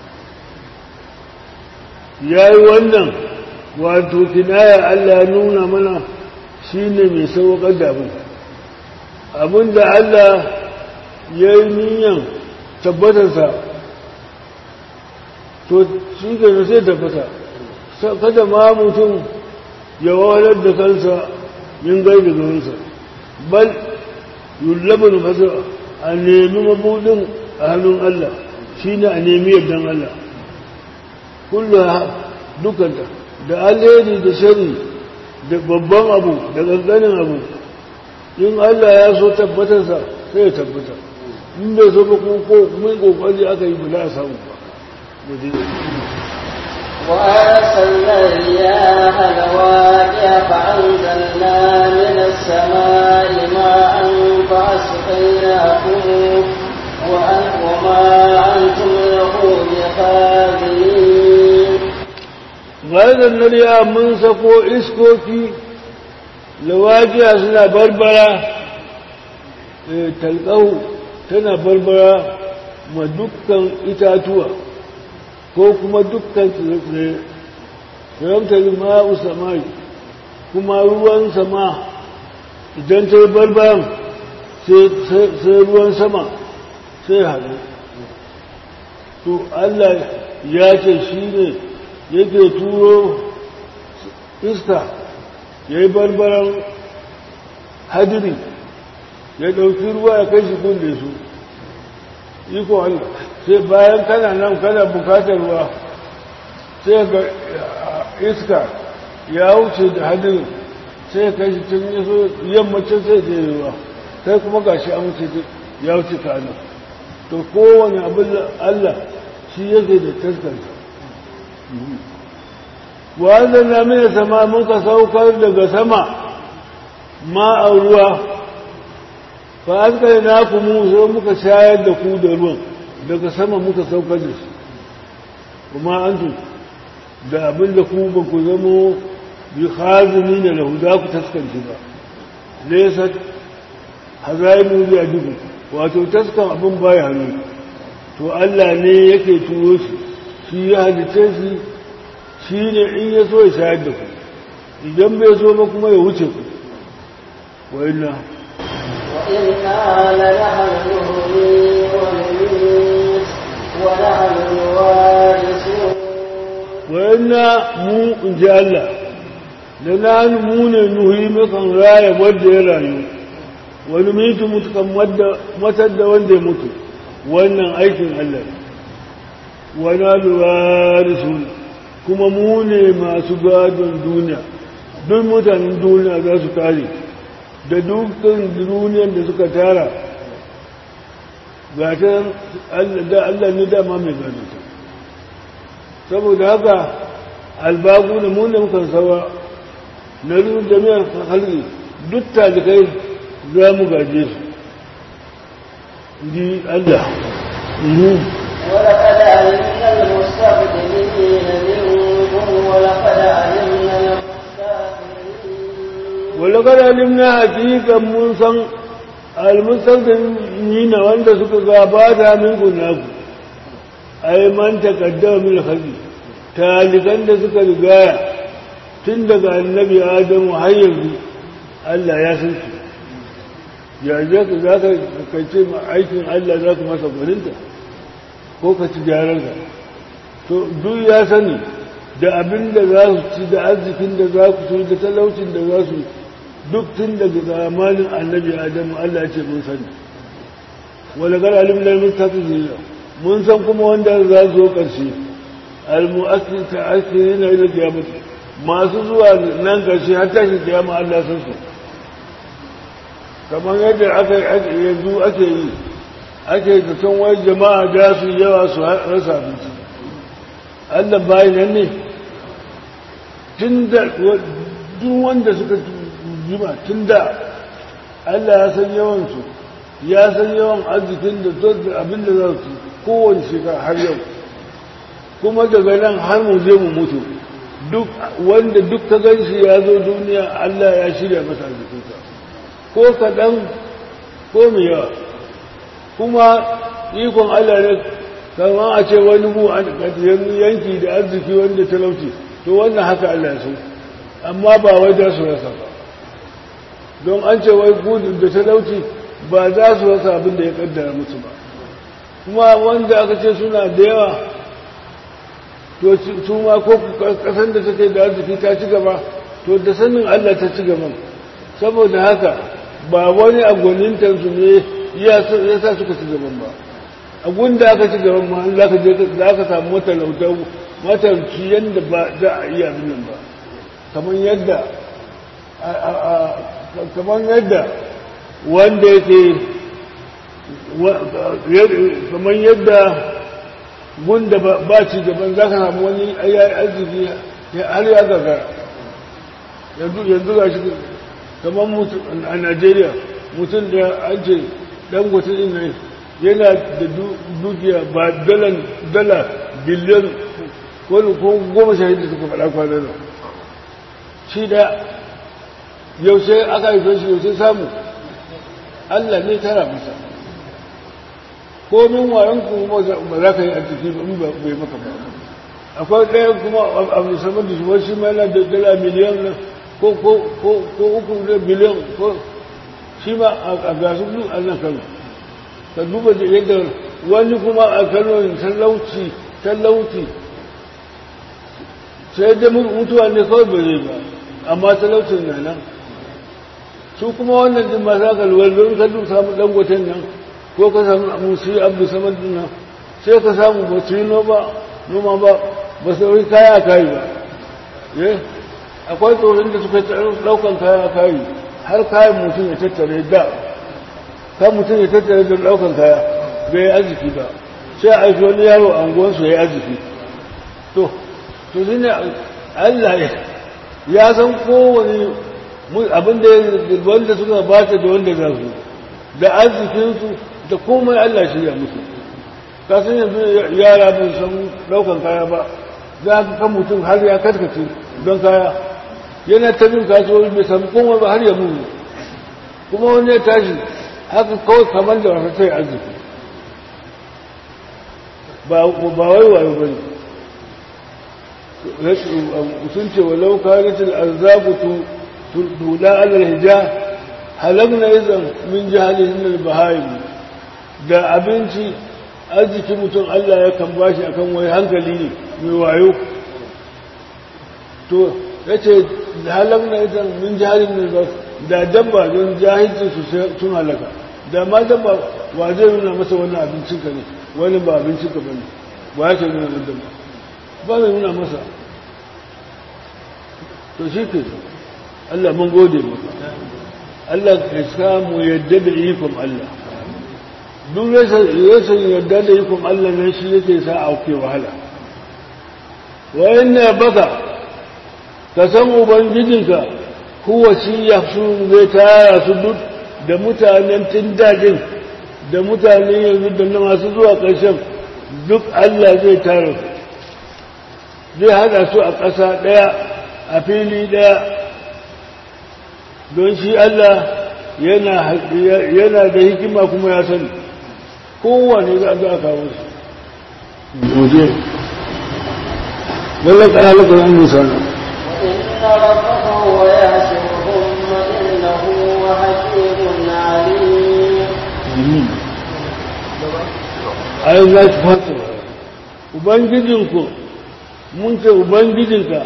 ya yi wannan wato kinaya Allah ya nuna mana shi ne mai sauƙar da abin abin da Allah ya yi niyan tabbatarsa to shi ke sai tabbata kada ma mutum ya wahalar da kansa yin gai da garinsa bal yullabin fasa a nemi mabudin a hannun Allah shi ne a nemi yardan Allah kullum dukanta da alheri da shari da babban abu da ganganin abu in Allah ya so tabbatarsa sai ya tabbata in bai so ba ko mun kokari aka yi bula a samu ba وأرسلنا الرياح لواقع فأنزلنا من السماء ماء فأسقيناكم وما أنتم له بخازنين غير النريا من سكو إسكوكي لواقع سنة بربرة تلقاه تنا بربرة ما دكان إتاتوا ko kuma dukkan tsirrai fahimtar ma'u samai kuma ruwan sama idan ta yi barbaran sai ruwan sama sai haɗu to Allah ya ce shi ne yake turo iska ya yi barbaran hadiri ya ɗauki ruwa ya kai shi kulle su iko Allah sai bayan kana nan kana bukatar ruwa sai ga iska ya wuce da hadirin sai ka shi tun yaso yammacin sai da ruwa sai kuma gashi an wuce ya wuce ka nan to kowane abin Allah shi yake da taskarsa wanda na mai sama muka saukar daga sama ma a ruwa fa an kai na kuma sai muka shayar da ku da ruwan daga sama muka saukar da shi kuma an da abin da ku ba ku zamo bi hazini da lahu za ku taskance ba nesa hazaimu bi ajibu wato taskan abin baya hannu to Allah ne yake turo shi shi ya halice shi shi ne in ya so ya shayar da ku idan bai so ba kuma ya wuce ku wa inna وإنا لنحن نهوي ونميت ونحن الوارثون wayanna mu in ji Allah da na mu ne nuhi mukan raya wadda ya rayu wani mitu mutukan matar da wanda ya mutu wannan aikin Allah wani alwarisun kuma mu ne masu gadon duniya duk mutanen duniya za su kare da dukkan duniyar da suka tara ga ta Allah ne dama mai gadon ta saboda haka albagu da mun da mukan sawa na rufin jami'ar halki duk talikai za mu gaje su ji Allah ولقد علمنا المستقدمين منكم ولقد علمنا المستقدمين ولقد علمنا حقيقة mun san almustaqdimina wanda suka gabata min kunaku ai man taqaddama min khalqi talikan da suka rigaya tun daga annabi adamu har yanzu Allah ya san su ya je ka za ka ce ma aikin Allah za ka masa gwaninta ko ka ci gyararsa to duk ya sani da abin da za su ci da arzikin da za ku ci da talaucin da za su duk tun daga zamanin annabi adamu Allah ce mun sani wala gar alim da mun tafi mun san kuma wanda za su zo ƙarshe al-mu'assir ta'assirina ila qiyamah masu zuwa nan ƙarshe har tashi kiyama Allah san su kamar yadda aka yanzu ake yi ake da san wai jama'a da su yawa su rasa abinci Allah bayan nan ne tun da duk wanda suka jima tun da Allah ya san yawansu ya san yawan arzikin da abin da za su kowane shekara har yau kuma daga nan har mu je mu mutu duk wanda duk ka gan shi ya zo duniya Allah ya shirya masa arzikinsa ko kaɗan ko mai yawa kuma ikon Allah ne kamar a ce wani mu yanki da arziki wanda talauci to wannan haka Allah ya so amma ba wai za su rasa ba don an ce wai gudun da talauci ba za su rasa abin da ya kaddara musu ba kuma wanda aka ce suna da yawa to su ma ko kasan da take da arziki ta ci gaba to da sanin Allah ta ci gaban saboda haka ba wani agwanintansu ne ya sa suka ci gaban ba abun da aka ci gaban ma za ka je za ka samu matalautar matalci yadda ba za a iya abin nan ba kamar yadda kamar yadda wanda yake kamar yadda gunda ba ci gaban za ka samu wani ayyayi arziki har ya gagara yanzu ga shi kamar a najeriya mutum da an ce dan din nan yana da dukiya ba dala biliyan wani ko goma sha da suka faɗa kwanan nan shi da yaushe aka haife shi yaushe samu Allah ne tara masa komin wayan kuma ba za ka yi arziki ba in bai maka ba akwai ɗaya kuma a musamman da shi shi ma yana da dala miliyan nan ko uku da biliyan ko shi ma a gasu duk a nan kano ka duba da yadda wani kuma a kano talauci talauci sai da mutuwa ne kawai ba zai ba amma talaucin na nan su kuma wannan din masu aka luwar don ka duk samu dangoten nan ko ka samu musu abu saman din nan sai ka samu ba su yi noma noma ba ba su yi kaya kayi ba akwai tsoron da suka daukan kaya kayi har kayan mutum ya tattare da kan mutum ya tattare da daukan kaya bai yi arziki ba sai a aiki wani yaro a unguwansu ya yi arziki to to shi ne allah ya san kowane abin da wanda suka bata da wanda za su da arzikinsu da komai allah shirya musu kasan yanzu yara bai san daukan kaya ba za ka kan mutum har ya karkace don kaya yana ta bin kasuwar bai samu komai ba har ya muni kuma wani ya tashi haka kawai kamar da wasa sai arziki ba wai wayo ba ne sun ce walau kanatul arzaku tula alal hija halagna izan min jahalihin al-bahayim da abinci arziki mutum Allah ya kan bashi akan wai hankali ne mai wayo to yace halagna izan min jahalihin al da dabba don jahilci su sun halaka da ma dabba wa zai nuna masa wannan abincin ka ne wani ba abincin ka bane ba ya ce nuna dabba ba zai nuna masa to shi ke Allah mun gode maka Allah ka samu yadda da ikon Allah duk rashin yadda da ikon Allah nan shi yake sa a ke wahala wayan na baka ka san ubangijinka kuwa shi ya zai tara su duk da mutanen tun dajin da mutane yanzu da na masu zuwa ƙarshen duk Allah zai tara su zai haɗa su a ƙasa ɗaya a fili ɗaya don shi Allah yana da hikima kuma ya sani kowane za a kawo su goje lallai ƙana lokacin an musana وإن ربك هو يحشرهم إنه حكيم عليم ai za ki fata ubangijinku mun ce ubangijinka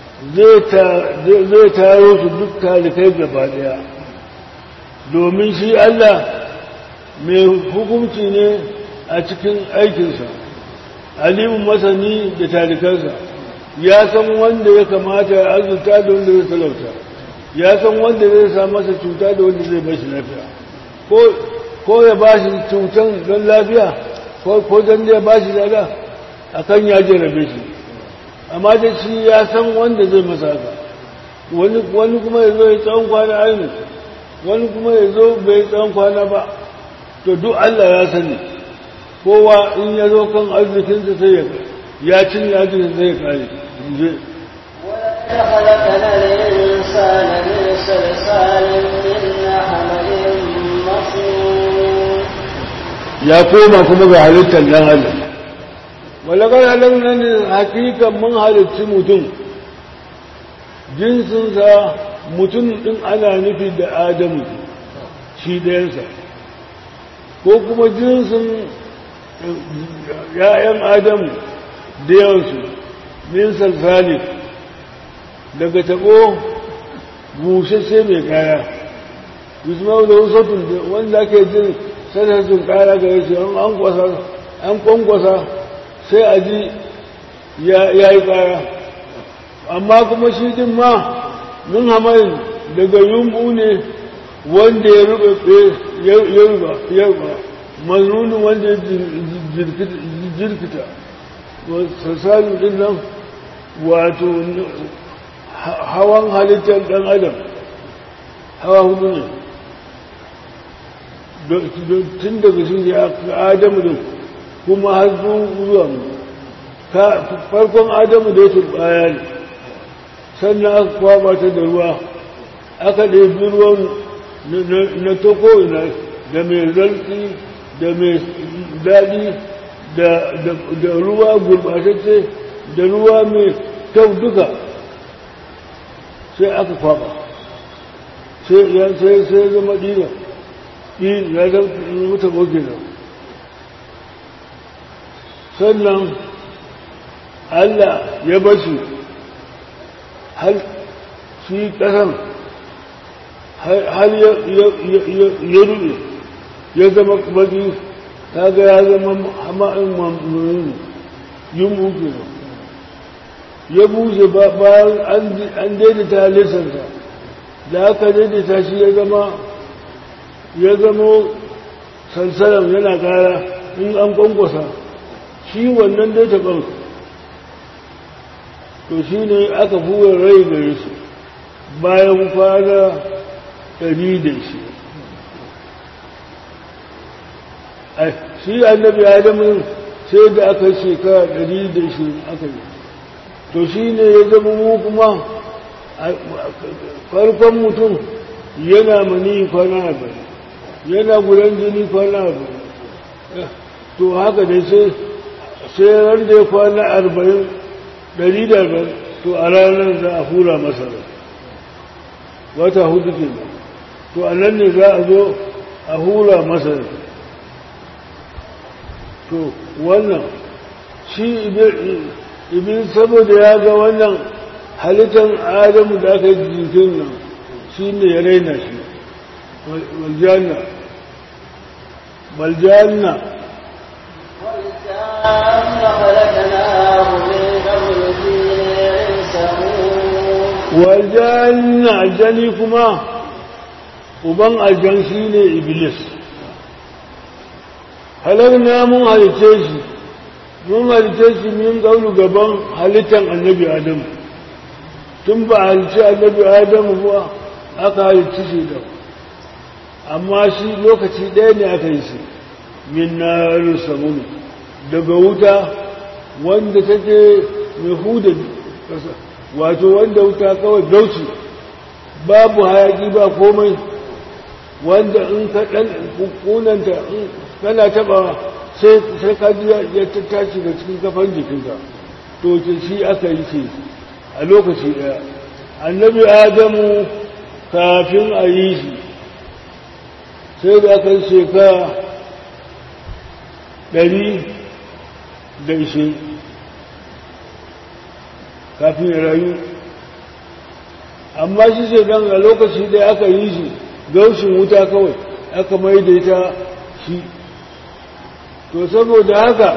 zai taro su duk talikai gaba daya domin shi Allah mai hukunci ne a cikin aikinsa alimun masani da talikansa ya san wanda ya kamata ya azurta da wanda zai talauta ya san wanda zai sa masa cuta da wanda zai bashi lafiya ko ya bashi cutan don lafiya ko don da ya bashi lada a kan ya jarabe shi amma da shi ya san wanda zai masa haka wani kuma ya zo ya tsawon kwana aini wani kuma ya zo bai tsawon kwana ba to duk Allah ya sani kowa in ya zo kan arzikinsa sai ya ya cin arzikin sai ya kare je خلقنا الإنسان من صلصال من حمل مسنون ya koma kuma ga halittar ɗan adam walakar halar ne hakikan mun halitti mutum jinsinsa mutum ɗin ana nufi da adamu shi ɗayansa ko kuma jinsin ‘ya'yan adamu da yawansu min salsali daga taɓo bushashe mai kaya yusuf da wasatun wanda ake jin sanarsun kara ga yace an kwasa an kwankwasa sai a ji ya yi kara amma kuma shi din ma mun hamayin daga yumbu ne wanda ya rube ya ruba ya ruba mazunin wanda ya jirkita sassanin din nan wato hawan halittar dan adam hawa hudu ne tun daga shi ya adamu din kuma har zuwa mu farkon adamu da ya turbaya ne sannan aka kwaba ta da ruwa aka ɗebi ruwan na toko ina da mai zarki da mai daɗi da ruwa gurɓatacce da ruwa mai kyau duka sai aka kwaba sai zama ɗina ya zama ta ɓoke nan sannan Allah ya bashi har shi ƙasan har ya ruɗe ya zama baki ta ga ya zama hama'in mamurin yin buke nan ya bushe bayan an daidaita halittarsa da aka daidaita shi ya zama ya zama sansaran yana kara in an kwankwasa shi wannan dai taɓar to shi ne aka fuwa rai gare su bayan kwana ɗari da shi shi annabi adamu sai da aka shekara ɗari da shi aka yi to shi ne ya zama mu kuma farkon mutum yana mani kwana arba'in yana gudan jini kwana arba'in to haka dai sai sai ran da ya kwana arba'in ɗari da arba'in to a ranar za a hura masa rai wata hudu ke to a nan ne za a zo a hura masa rai to wannan shi ibin saboda ya ga wannan halittar adamu da aka yi jikin nan shi ne ya raina shi waljanna waljanna والجان خلقناه من قبل في سموم waljanna aljani kuma uban aljan shi ne iblis halarna mun halice shi mun halice shi min ƙaunu gaban halittar annabi adamu tun ba halice annabi adamu ba aka halice shi da amma shi lokaci ɗaya ne aka yi shi min na samun daga wuta wanda take mai huda ƙasa wato wanda wuta kawai dauci babu hayaki ba komai wanda in ka ɗan kunanta kana taɓa sai ka ji ya tattaci da cikin kafan jikinka to ce shi aka yi ce a lokaci ɗaya annabi adamu kafin a yi shi sai da aka yi shekara ɗari da ishe kafin ya rayu amma shi ce don a lokaci ɗaya aka yi shi gaushin wuta kawai aka maidaita shi to saboda haka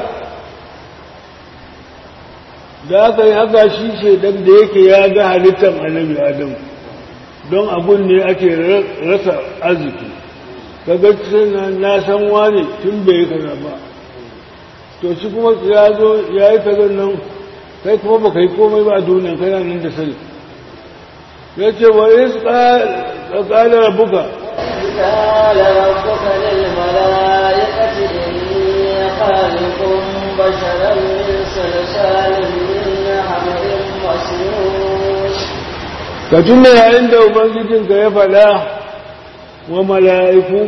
da aka yi haka shi shaidan da yake ya ga halittar annabi adam don abun ne ake rasa arziki kaga na san wane tun bai yi kaza ba to shi kuma ya zo ya yi kaza nan kai kuma baka yi komai ba a duniya kana nan da sani ya ce wa is qala rabbuka قال ربك للملائكة إني خالق بشرا من صلصال من حمل مسنون ka tuna yayin da ubangijinka ya faɗa wa mala'iku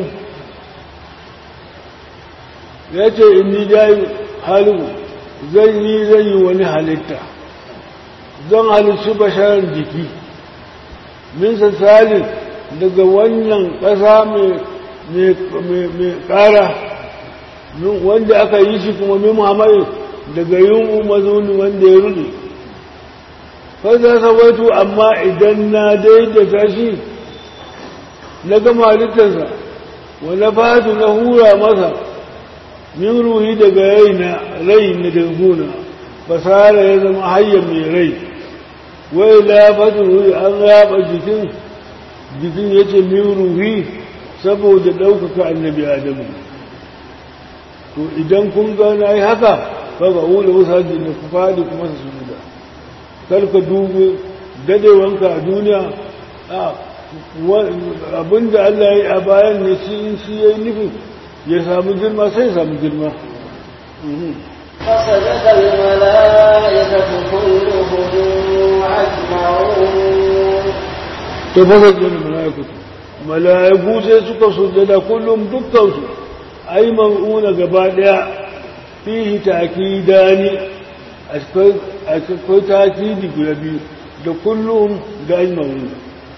ya ce inni jayi halu zan yi zan yi wani halitta zan halittu basharar jiki min sassalin daga wannan ƙasa mai ƙara wanda aka yi shi kuma min muhammadu daga yin mazuni wanda ya rude fasa sabatu amma idan na daidaita shi na gama halittarsa wani fatu na hura masa min ruhi daga raina rai na danguna fasara ya zama hayyar mai rai wai lafatu ruhi an raba jikin jikin ya ce min ruhi saboda ɗaukaka annabi adamu to idan kun gana yi haka kaga wula wasu da ku faɗi kuma su sujuda karka dubu dadewanka a duniya abinda Allah ya yi a bayan ne shi in shi ya yi nufin ya samu girma sai ya samu girma فسجد الملائكة كلهم أجمعون to fasa jini mala'ikatu mala'iku sai suka sujjada kullum dukkansu ai man'una gaba daya fihi takidani akwai takidi guda biyu da kullum da ajma'un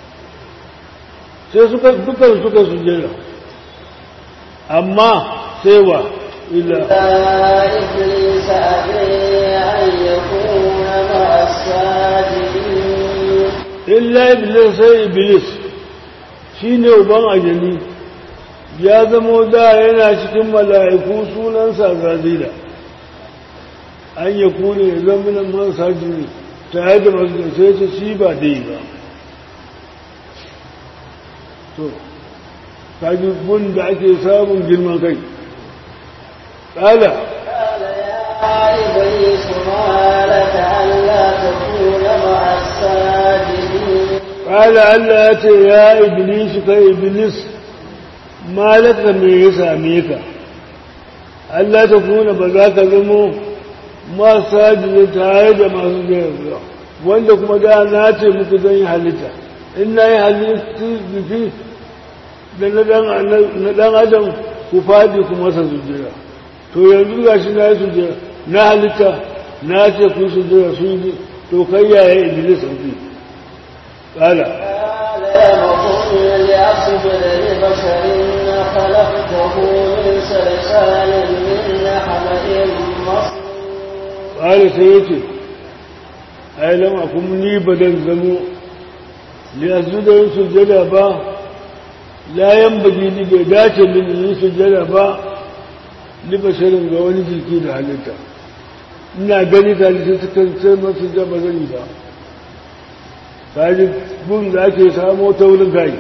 sai suka dukkan suka sujjada amma sai wa illa إبليس أبي أن يكون مع الساجدين illa iblis sai iblis shine uban ajali ya zamo da yana cikin mala'iku sunansa zazila an ya kone ya zama nan man sajini tare da masu sai ce shi ba dai ba to kaji gun da ake samun girman kai ƙala قال يا إبليس ما لك ألا تكون مع الساجدين ƙala Allah ya ce ya iblis ka iblis malaka me ya same ka Allah ta kuna ba za ka zamo masu sajini tare da masu gaya wanda kuma da na ce muku zan yi halitta in na yi halittu jiki da na ɗan adam ku faɗi ku masa sujjira to yanzu ga shi na yi sujjira na halitta na ce ku sujjira su yi to kai yaya iblis sauki ƙala قال يا مقول لأصبر لبشر خلقته من صلصال من حمأ مصنون ƙala sai ya ce ai lama kuma ni ba dan zamo li azuda yin sujjada ba layan bagi ni bai dace min yin sujjada ba ni basharin ga wani jiki da halitta ina gani ta halitta suka sai masu jaba zani ba kaji gun da ake samo ta wurin kai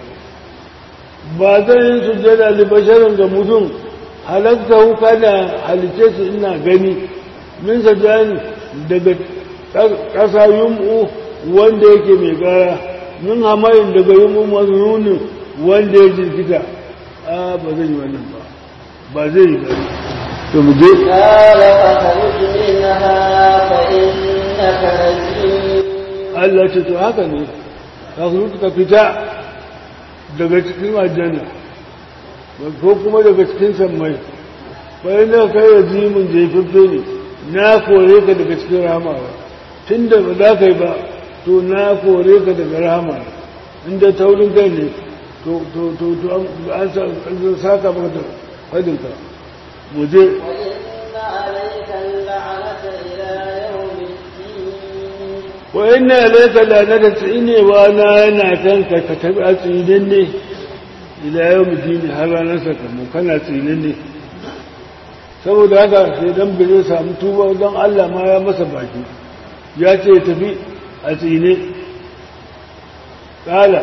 ba zan yin sujjada li basharin ga mutum halatta huka da halitta su ina gani min sajani daga ƙasa yum'u wanda yake mai gara min hamayin daga yum'u mazununin wanda ya jirkita a ba zai yi wannan ba ba zai yi gari to mu je قال فاخرج منها فإنك رجيم Allah ce to haka ne ka su ka fita daga cikin aljanna ko kuma daga cikin sammai bayan da kai yajimin jefaffe ne na kore ka daga cikin rahama ba tun da ba za ka yi ba to na kore ka daga rahama inda taurin kai ne to to to to an an saka maka da fadinka mu je وإن عليك اللعنة إلى يوم الدين wa inna alayka lanata tsinewa na yana kanka ka tabi a tsinin ne ila yau mutini har ranar sakamu kana tsinin ne saboda haka sai dan bai zai samu tuba don Allah ma ya masa baki ya ce ya tafi a tsine kala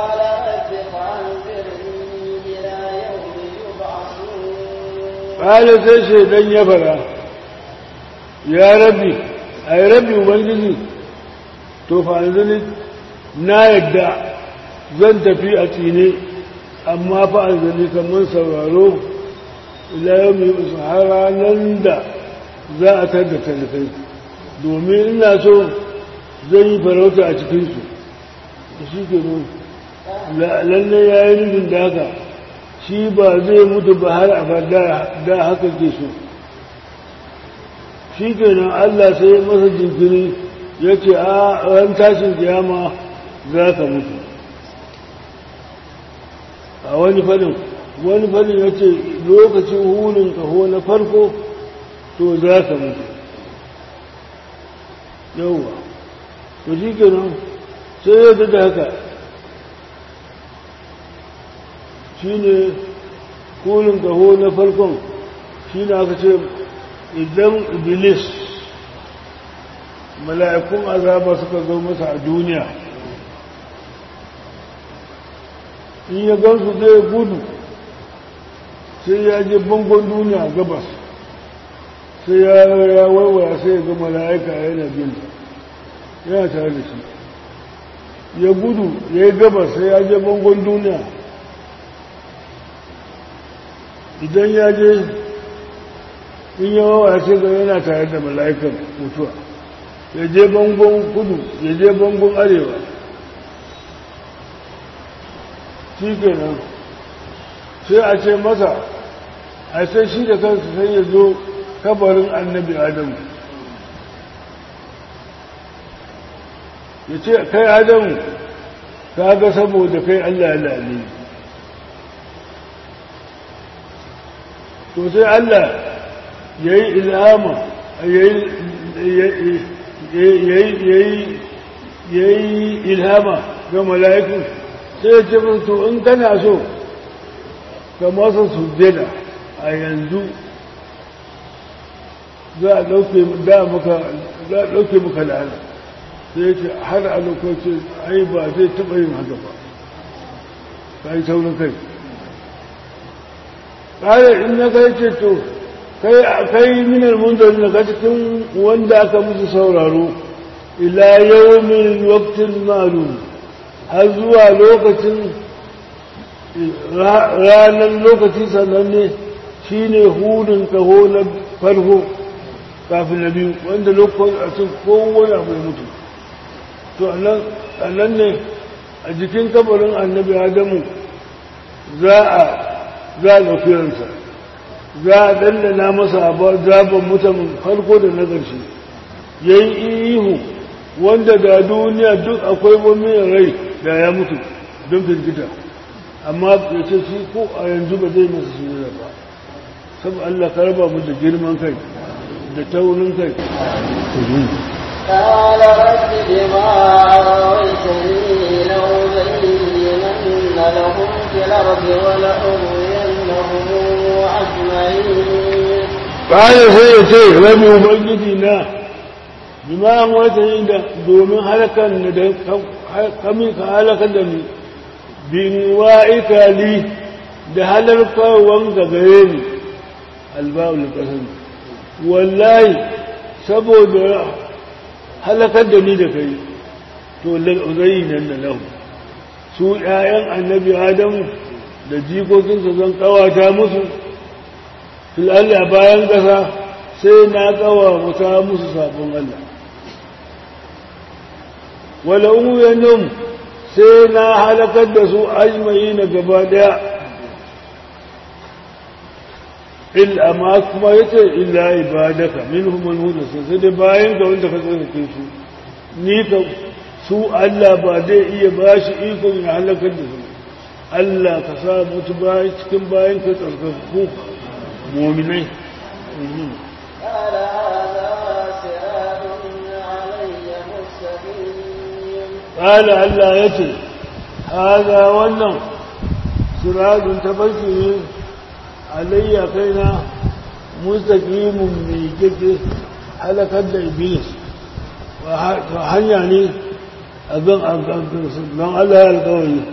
قال رب فأنذرني إلى يوم يبعثون kala sai shaidan ya fara ya rabbi ai rabbi ubangiji to fa yanzu na yadda zan tafi a tsine amma fa an kamar sauraro ila yau mai usu har ranar da za a tar da talifai domin ina so zan yi farauta a cikinsu shi ke nun lalle ya yi nufin da haka shi ba zai mutu ba har abada da haka ke so shi ke nan Allah sai masa jinkiri ya ce a ran tashin kiyama za ka mutu a wani fadin wani fadin ya ce lokacin hulun kaho na farko to za ka mutu yauwa to shi ke nan sai ya da haka shi ne hulun kaho na farkon shi ne aka ce idan iblis mala'ikun azaba suka zo masa a duniya in ya gansu zai gudu sai ya je bangon duniya gabas sai ya ya waiwaya sai ya ga mala'ika yana bin yana tare da shi ya gudu ya yi gabas sai ya je bangon duniya idan ya je in ya waiwaya sai ga yana tare da mala'ikan mutuwa ya je bangon kudu ya je bangon arewa shi kenan sai a ce masa a sai shi da kansu sai ya zo kabarin annabi adamu ya ce kai adamu ka ga saboda kai allah ya lalini to sai allah ya yi ilhama ya yi ilhama ga mala'ikun sai ya ce to in kana so ka masa sujjada a yanzu za a ɗauke maka la'ana sai ya ce har a lokacin ai ba zai taɓa yin haka ba ka yi saurin kai ƙarar in na kai ce to kai minar munzari na ka cikin wanda aka musu sauraro ila yau min waktin malum har zuwa lokacin ranar lokaci sannan ne shi ne hudun kaho na farko kafin na biyu wanda lokacin kowane abu ya mutu to a nan ne a jikin kabarin annabi adamu za a za a ɗaukiransa za a ɗandana masa zaben mutumin farko da na ƙarshe ya yi ihu wanda da duniya duk akwai wani rai da ya mutu don firgita amma ya ce shi ko a yanzu ba zai masa su ba saboda Allah ka raba mu da girman kai da taurin kai قال رب بما أغويتني لأزينن لهم في الأرض ولأغوينهم أجمعين قال سيتي ربي ubangiji na bima wata yi da domin halakan da kami ka halakar da ni bin wa'ika li da halarkarwan ga gare ni alba'ul kasan wallahi saboda halakar da ni da kai to lal'uzayi nan da lahu su ‘ya'yan annabi adamu da jikokinsa zan kawata musu fil'alla bayan ƙasa sai na kawata musu sabon Allah wala umuyanin sai na halakar da su ajma'i na gaba daya illa ma kuma yace illa ibadaka minhum man huda sai dai bayan ga wanda ka tsarkake su ni ka su Allah ba zai iya bashi ikon ya halakar da su Allah ka sa mutu bayan cikin bayan ka tsarkaku mu'minai قال هذا صراط علي مستقيم قال Allah yace hada wannan siradun tabarki alayya kaina mustaqimun mai kike halakar da iblis wa hanya ne abin don Allah ya alkawari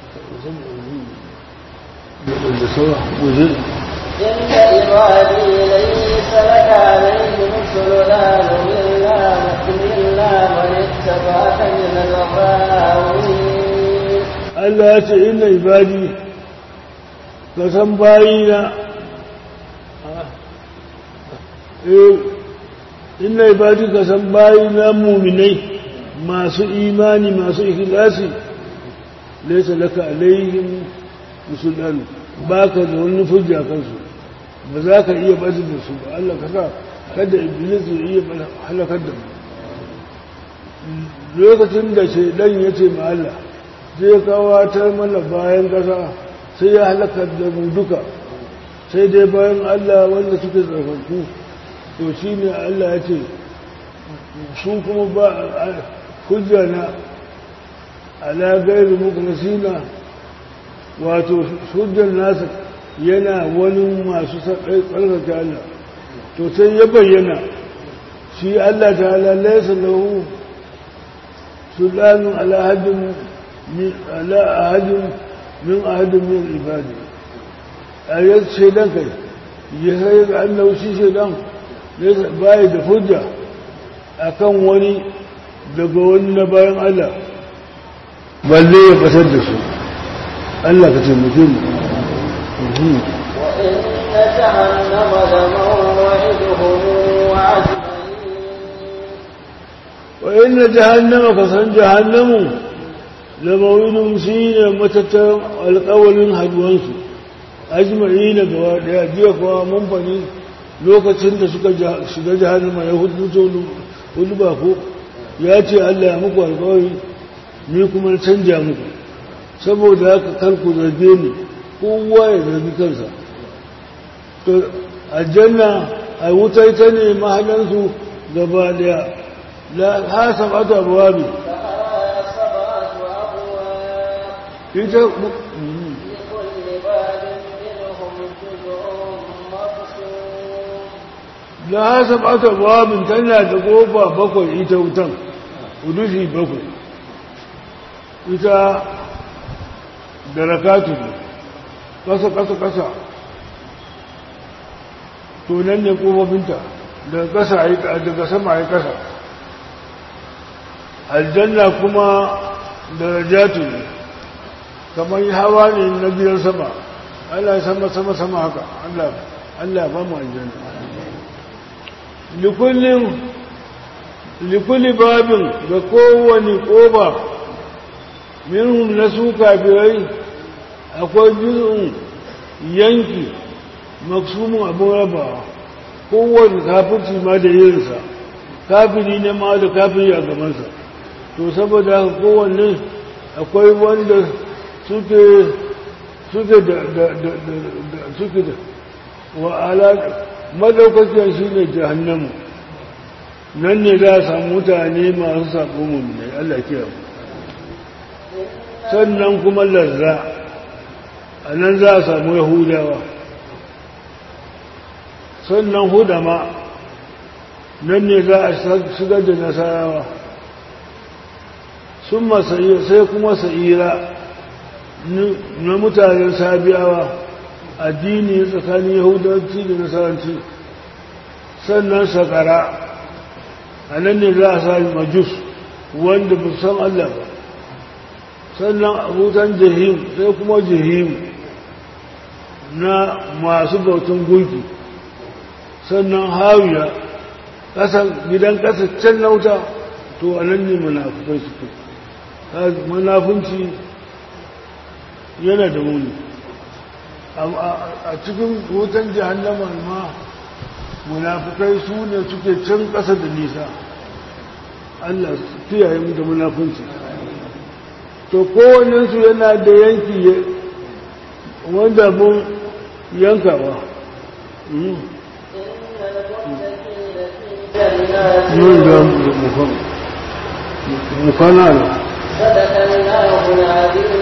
da sauwa wajen إن عبادي ليس لك عليهم سلطان إلا إلا من اتبعك من الغاوين Allah ya ce ina ibadi ka san bayina eh ina ibadi ka san bayina muminai masu imani masu ikhlasi laisa laka alaihim musulman ba ka da wani hujja kansu ba za ka iya bazu da su ba Allah ka sa kada iblis ya iya halakar da mu lokacin da shaidan ya ce ma Allah zai kawatar mana bayan ƙasa sai ya halakar da mu duka sai dai bayan Allah wanda suke tsarkaku to shi ne Allah ya ce su kuma ba hujja na ala gairu muku nasina wato hujjar nasa yana wani masu tsarkake Allah to sai ya bayyana shi Allah ta ala laisa lahu sultanun ala hadin ala ahadin min ahadin min ibadi a yau shaidan kai ya sai ga annabi shi shaidan bai da hujja akan wani daga wani na bayan Allah balle ya fasar da su Allah ka taimake mu وإن وإن جهنم لموعدهم أجمعين جهنم كسن جهنم لموعدهم سين متتر القول هدوانس أجمعين gaba jiya kuwa mun fani lokacin da suka shiga jahannama ya hudu hudu ba ko ya ce Allah ya muku alƙawari ni kuma canja muku saboda haka kar ku zarge ni kowa ya zargi kansa to aljanna a wuta ita ne mahallansu gaba daya la hasabatu abwabi لها سبعة أبواب ita لكل باب منهم جزء مقسوم la hasabatu abwabin tana da kofa bakwai ita wutan udushi bakwai ita darakatu ne kasa kasa kasa to nan ne kofofinta daga kasa a yi daga sama a yi kasa aljanna kuma darajatu ne kamar hawa ne na gidan sama Allah ya sama sama sama haka Allah Allah ba mu aljanna likullin likulli babin da kowane koba minhum na su kafirai akwai juz'un yanki maksumin abin rabawa kowane kafirci ma da yinsa kafiri ne ma da kafiri a gabansa to saboda haka kowanne akwai wanda suke suke da da da da suke da wa ala madaukakiyar shi ne jahannamu nan ne za a samu mutane masu saƙo mummunai Allah kiyaye sannan kuma larza a nan za a samu yahudawa sannan hudama nan ne za a shigar da nasarawa sun sai kuma sa'ira na mutanen sabiyawa addini tsakanin yahudanci da nasaranci sannan sakara a nan ne za a sami majus wanda ba san Allah ba sannan abutan jihim sai kuma jihim na masu bautan gunki sannan hawiya gidan ƙasa can na wuta to a nan ne munafukai suke munafunci yana da wuni a cikin wutan jihannama ma munafukai su ne suke can ƙasa da nisa Allah kiyaye mu da munafunci to kowannensu yana da yanki wanda mun yankawa mun da mukana ne صدق الله العظيم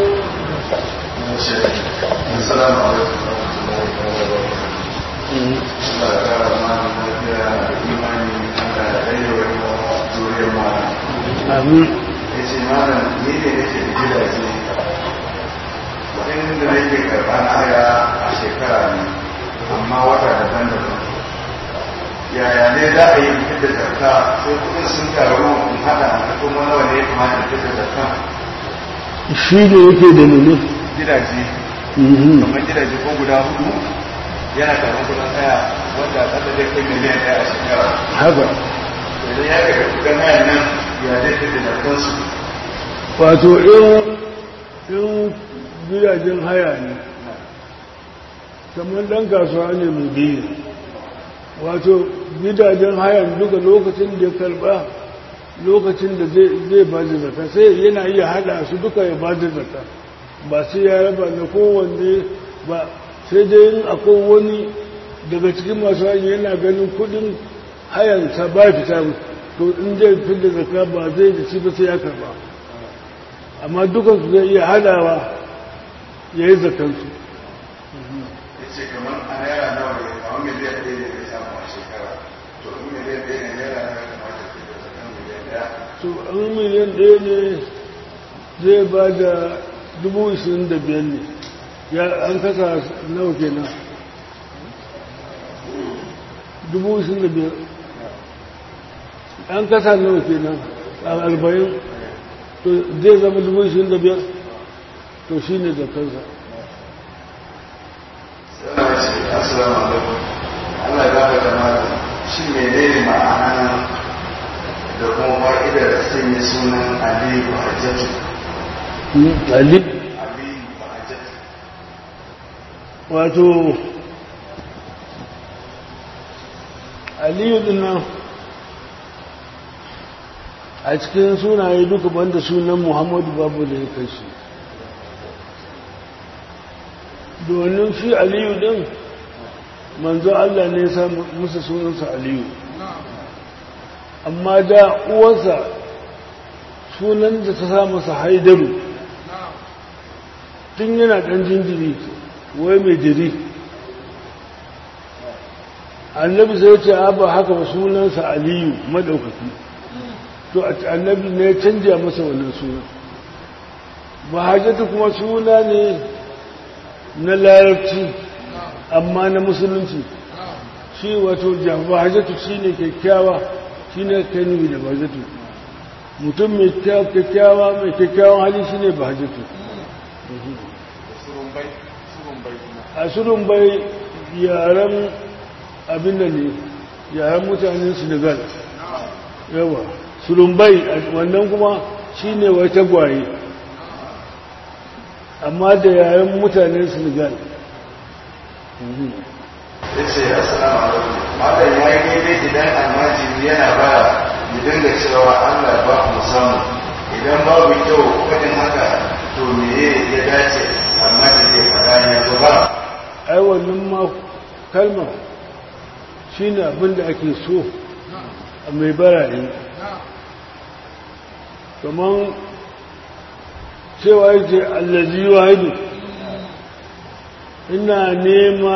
السلام عليكم ورحمة الله وبركاته. Allah ya kara mana lafiya da imani Allah ya ɗaya wa zuriyar mana. amin Ya ce malam ni ne nake da gidaje kuɗin da nake karɓa na haya a shekara ne amma wata daban-daban. Yaya ne za a yi fitar da zakka sai kuɗin sun taru in haɗa da kuma nawa ne ya kamata in fitar da zakka shi ne yake da nune gidaje Mhm. kamar gidaje ko guda hudu yana karɓar kuɗin haya wanda ƙasa zai kai miliyan ɗaya a shekara. haka idan ya ga kuɗin hayan nan ya zai fi da kansu wato in in gidajen haya ne kamar ɗan kasuwa ne mai biyu wato gidajen hayan duka lokacin da ya karɓa lokacin da zai ba da zaka sai yana iya hada su duka ya ba da zaka ba sai ya raba da kowanne ba sai dai yin akwai wani daga cikin masu hanyar yana ganin kudin hayansa ba fita to in zai fi da zaka ba zai da shi ba sai ya karba amma dukansu zai iya hadawa ya yi zakansu ya ce kamar a naira nawa ne kamar miliyan ɗaya ne ya samu a shekara to in miliyan ɗaya ne naira nawa ya kamata ke da zakan miliyan ɗaya to an miliyan ɗaya ne zai ba da dubu ishirin da biyar ne ya an kasa nawa kenan dubu ishirin da biyar an kasa nawa kenan a arba'in to zai zama dubu ishirin da biyar to shi ne zakarsa sai ya ce assalamu alaikum Allah ya baka da mata shi menene ma'ana da kuma fa'idar sanya sunan Aliyu Hajjatu ali Aliyu Hajjatu wato aliyu dinnan a cikin sunaye duka banda sunan muhammadu babu da ya kashi domin shi aliyu din manzo Allah ne ya sa musu sunansa aliyu amma da uwarsa sunan da ta sa masa haidaru tun yana ɗan jinjiri wai mai jiri annabi sai ce a ba haka ba sunansa aliyu maɗaukaki to annabi ne ya canja masa wannan sunan mahajjata kuma suna ne na larabci amma na musulunci shi wato bahajjatu shi ne kyakkyawa shi ne kai nufi da bahajjatu mutum mai kyakkyawa mai kyakkyawan hali shi ne bahajjatu a surun bai yaren abin da ne yaren mutanen senegal yawa surun bai wannan kuma shi ne wai tagwaye amma da yaren mutanen senegal ya ce assalamu alaikum malam ya yi daidai idan almajiri yana ba ya dinga cewa Allah ba mu samu idan babu kyau faɗin haka to me ya dace almajiri ya faɗa ya zo ba ai wannan ma kalma shi ne abin da ake so a mai barare kamar cewa yake allazi wahidu ina nema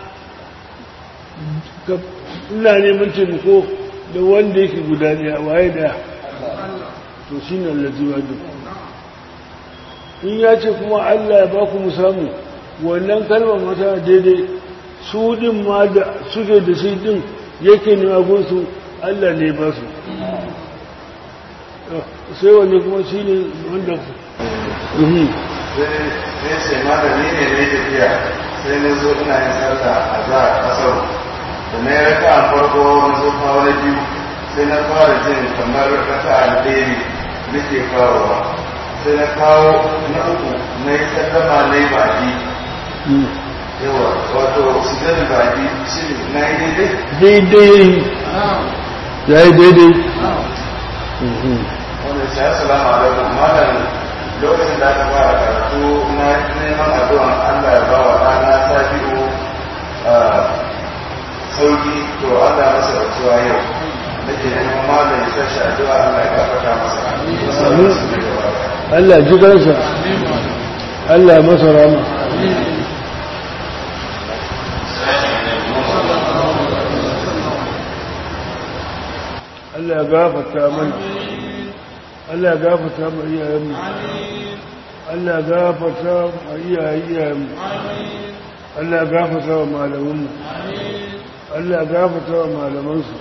ina neman taimako da wanda yake guda daya waye daya to shi ne allazi wahidu in ya ce kuma allah ya ba ku mu samu wannan kalmar mata daidai su din ma da suke da shi din yake nema gunsu Allah ne ba su sai wani kuma shi ne wanda sai ce malami ne ne tafiya sai na zo ina yin sallah a za a kasar da na yi raka a farko na zo kawo na biyu sai na fara jin kamar raka a ɗaya ne nake kawowa sai na kawo na uku na yi sallama na yi baki yawa wato su zai baki shi na yi daidai daidai ya yi daidai wanda shi assalamu alaikum malam lokacin da aka fara karatu na neman addu'an Allah ya bawa ɗana sabi'u sauki to Allah ya masa rasuwa yau nake neman malam ya tashi addu'a Allah ya gafarta masa Allah ji kansa Allah ya masa rama Allah ya gafarta mana Allah ya gafarta mu iyayenmu Allah ya gafarta mu iyayenmu Allah ya gafarta wa malamanmu Allah ya gafarta wa malamansu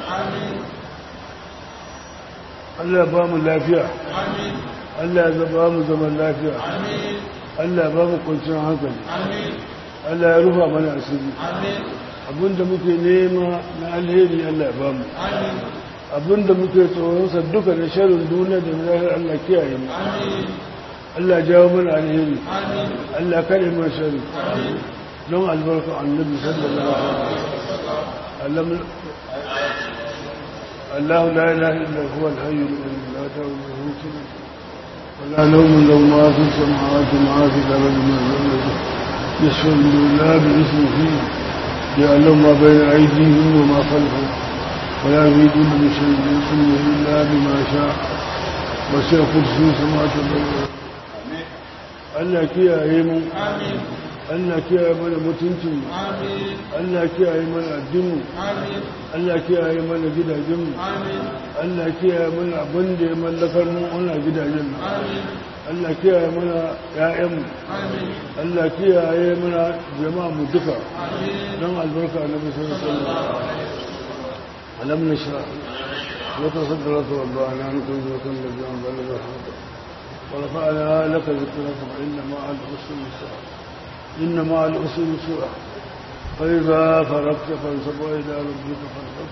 Allah ya ba mu lafiya Allah ya ba mu zaman lafiya Allah ya ba mu kwanciyar hankali Allah ya rufa mana asiri abinda muke nema na alheri Allah ya ba mu abinda muke tsoronsa duka da sharin duniya da zahir Allah kiyaye mu Allah jawo mana alheri Allah kare mana shari don albarka annabi sallallahu alaihi wasallam الله لا إله إلا هو الحي الذي لا تأخذه سنة ولا نوم له ما في السماوات وما في الأرض من الذي يشهد لا باسمه يعلم ما بين أيديهم وما خلفهم ولا يريدون بشيء من علمه إلا بما شاء وسع كرسي السماوات والأرض Allah kiyaye mu Allah kiyaye mana mutuncin mu Allah kiyaye mana addinin Allah kiyaye mana gidajen mu Allah kiyaye mana abin da ya mallakar mu ana gidajen mu Allah kiyaye mana ƴaƴan mu Allah kiyaye mana jama'a mu duka don albarka na bisan sallallahu alam nashra لك صدرك وضعنا عنك وزرك الذي أنزل الرحمة ورفعنا لك ذكرك فإن مع العسر يسرا إن مع العسر يسرا فإذا فرغت فانصب وإلى ربك فارغب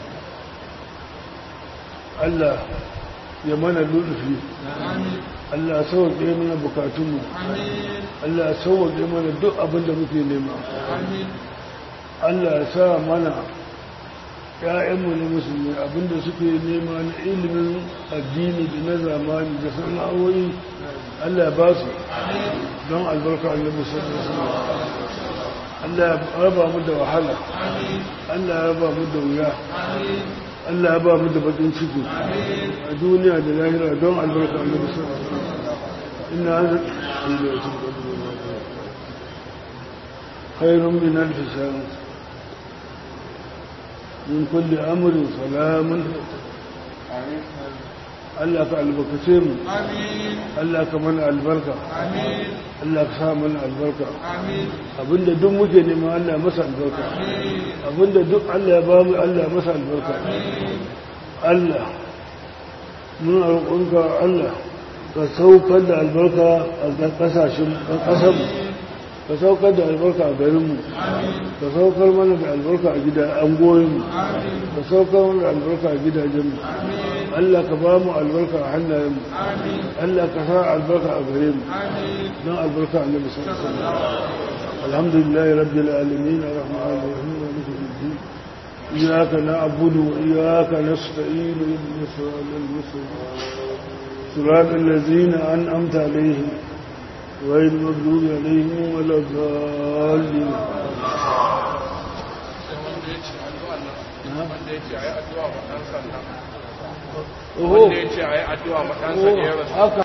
Allah ya mana lullufi Allah sauwaƙe mana bukatunmu Allah sauwaƙe mana duk abin da muke nema Allah sa mana ‘ya'yanmu na musulmi abinda suke nema na ilimin addini da na zamani da sana'o'i Allah ba su don albarka annabi sallallahu alaihi Allah ya raba mu da wahala Allah ya raba mu da wuya Allah ya ba mu da bakin ciki a duniya da lahira don albarka annabi sallallahu alaihi wasallam inna hadha khairun min alf shahr min kulli amrin salamun Allah ka albarkace mu Allah ka mana albarka Allah ka sa mana albarka abinda duk muke nema Allah masa albarka abinda duk Allah ya ba mu Allah masa albarka Allah muna roƙonka Allah ka saukar da albarka a ƙasashen ƙasar ka saukar da albarka a garinmu ka saukar mana da albarka a gida an goyinmu ka saukar mana da albarka a gidajenmu Allah ka ba mu albarka a hannayenmu Allah ka sa albarka a gare mu don albarka a nabi sallallahu alaihi wasallam alhamdulillah rabbil alamin arrahmanir rahim maliki yawmiddin iyyaka na'budu wa iyyaka nasta'in ihdinas siratal mustaqim siratal ladzina an'amta alaihim غير المغضوب عليهم ولا الضالين wanda ya ce a yi addu'a ma ɗansa da ya rasu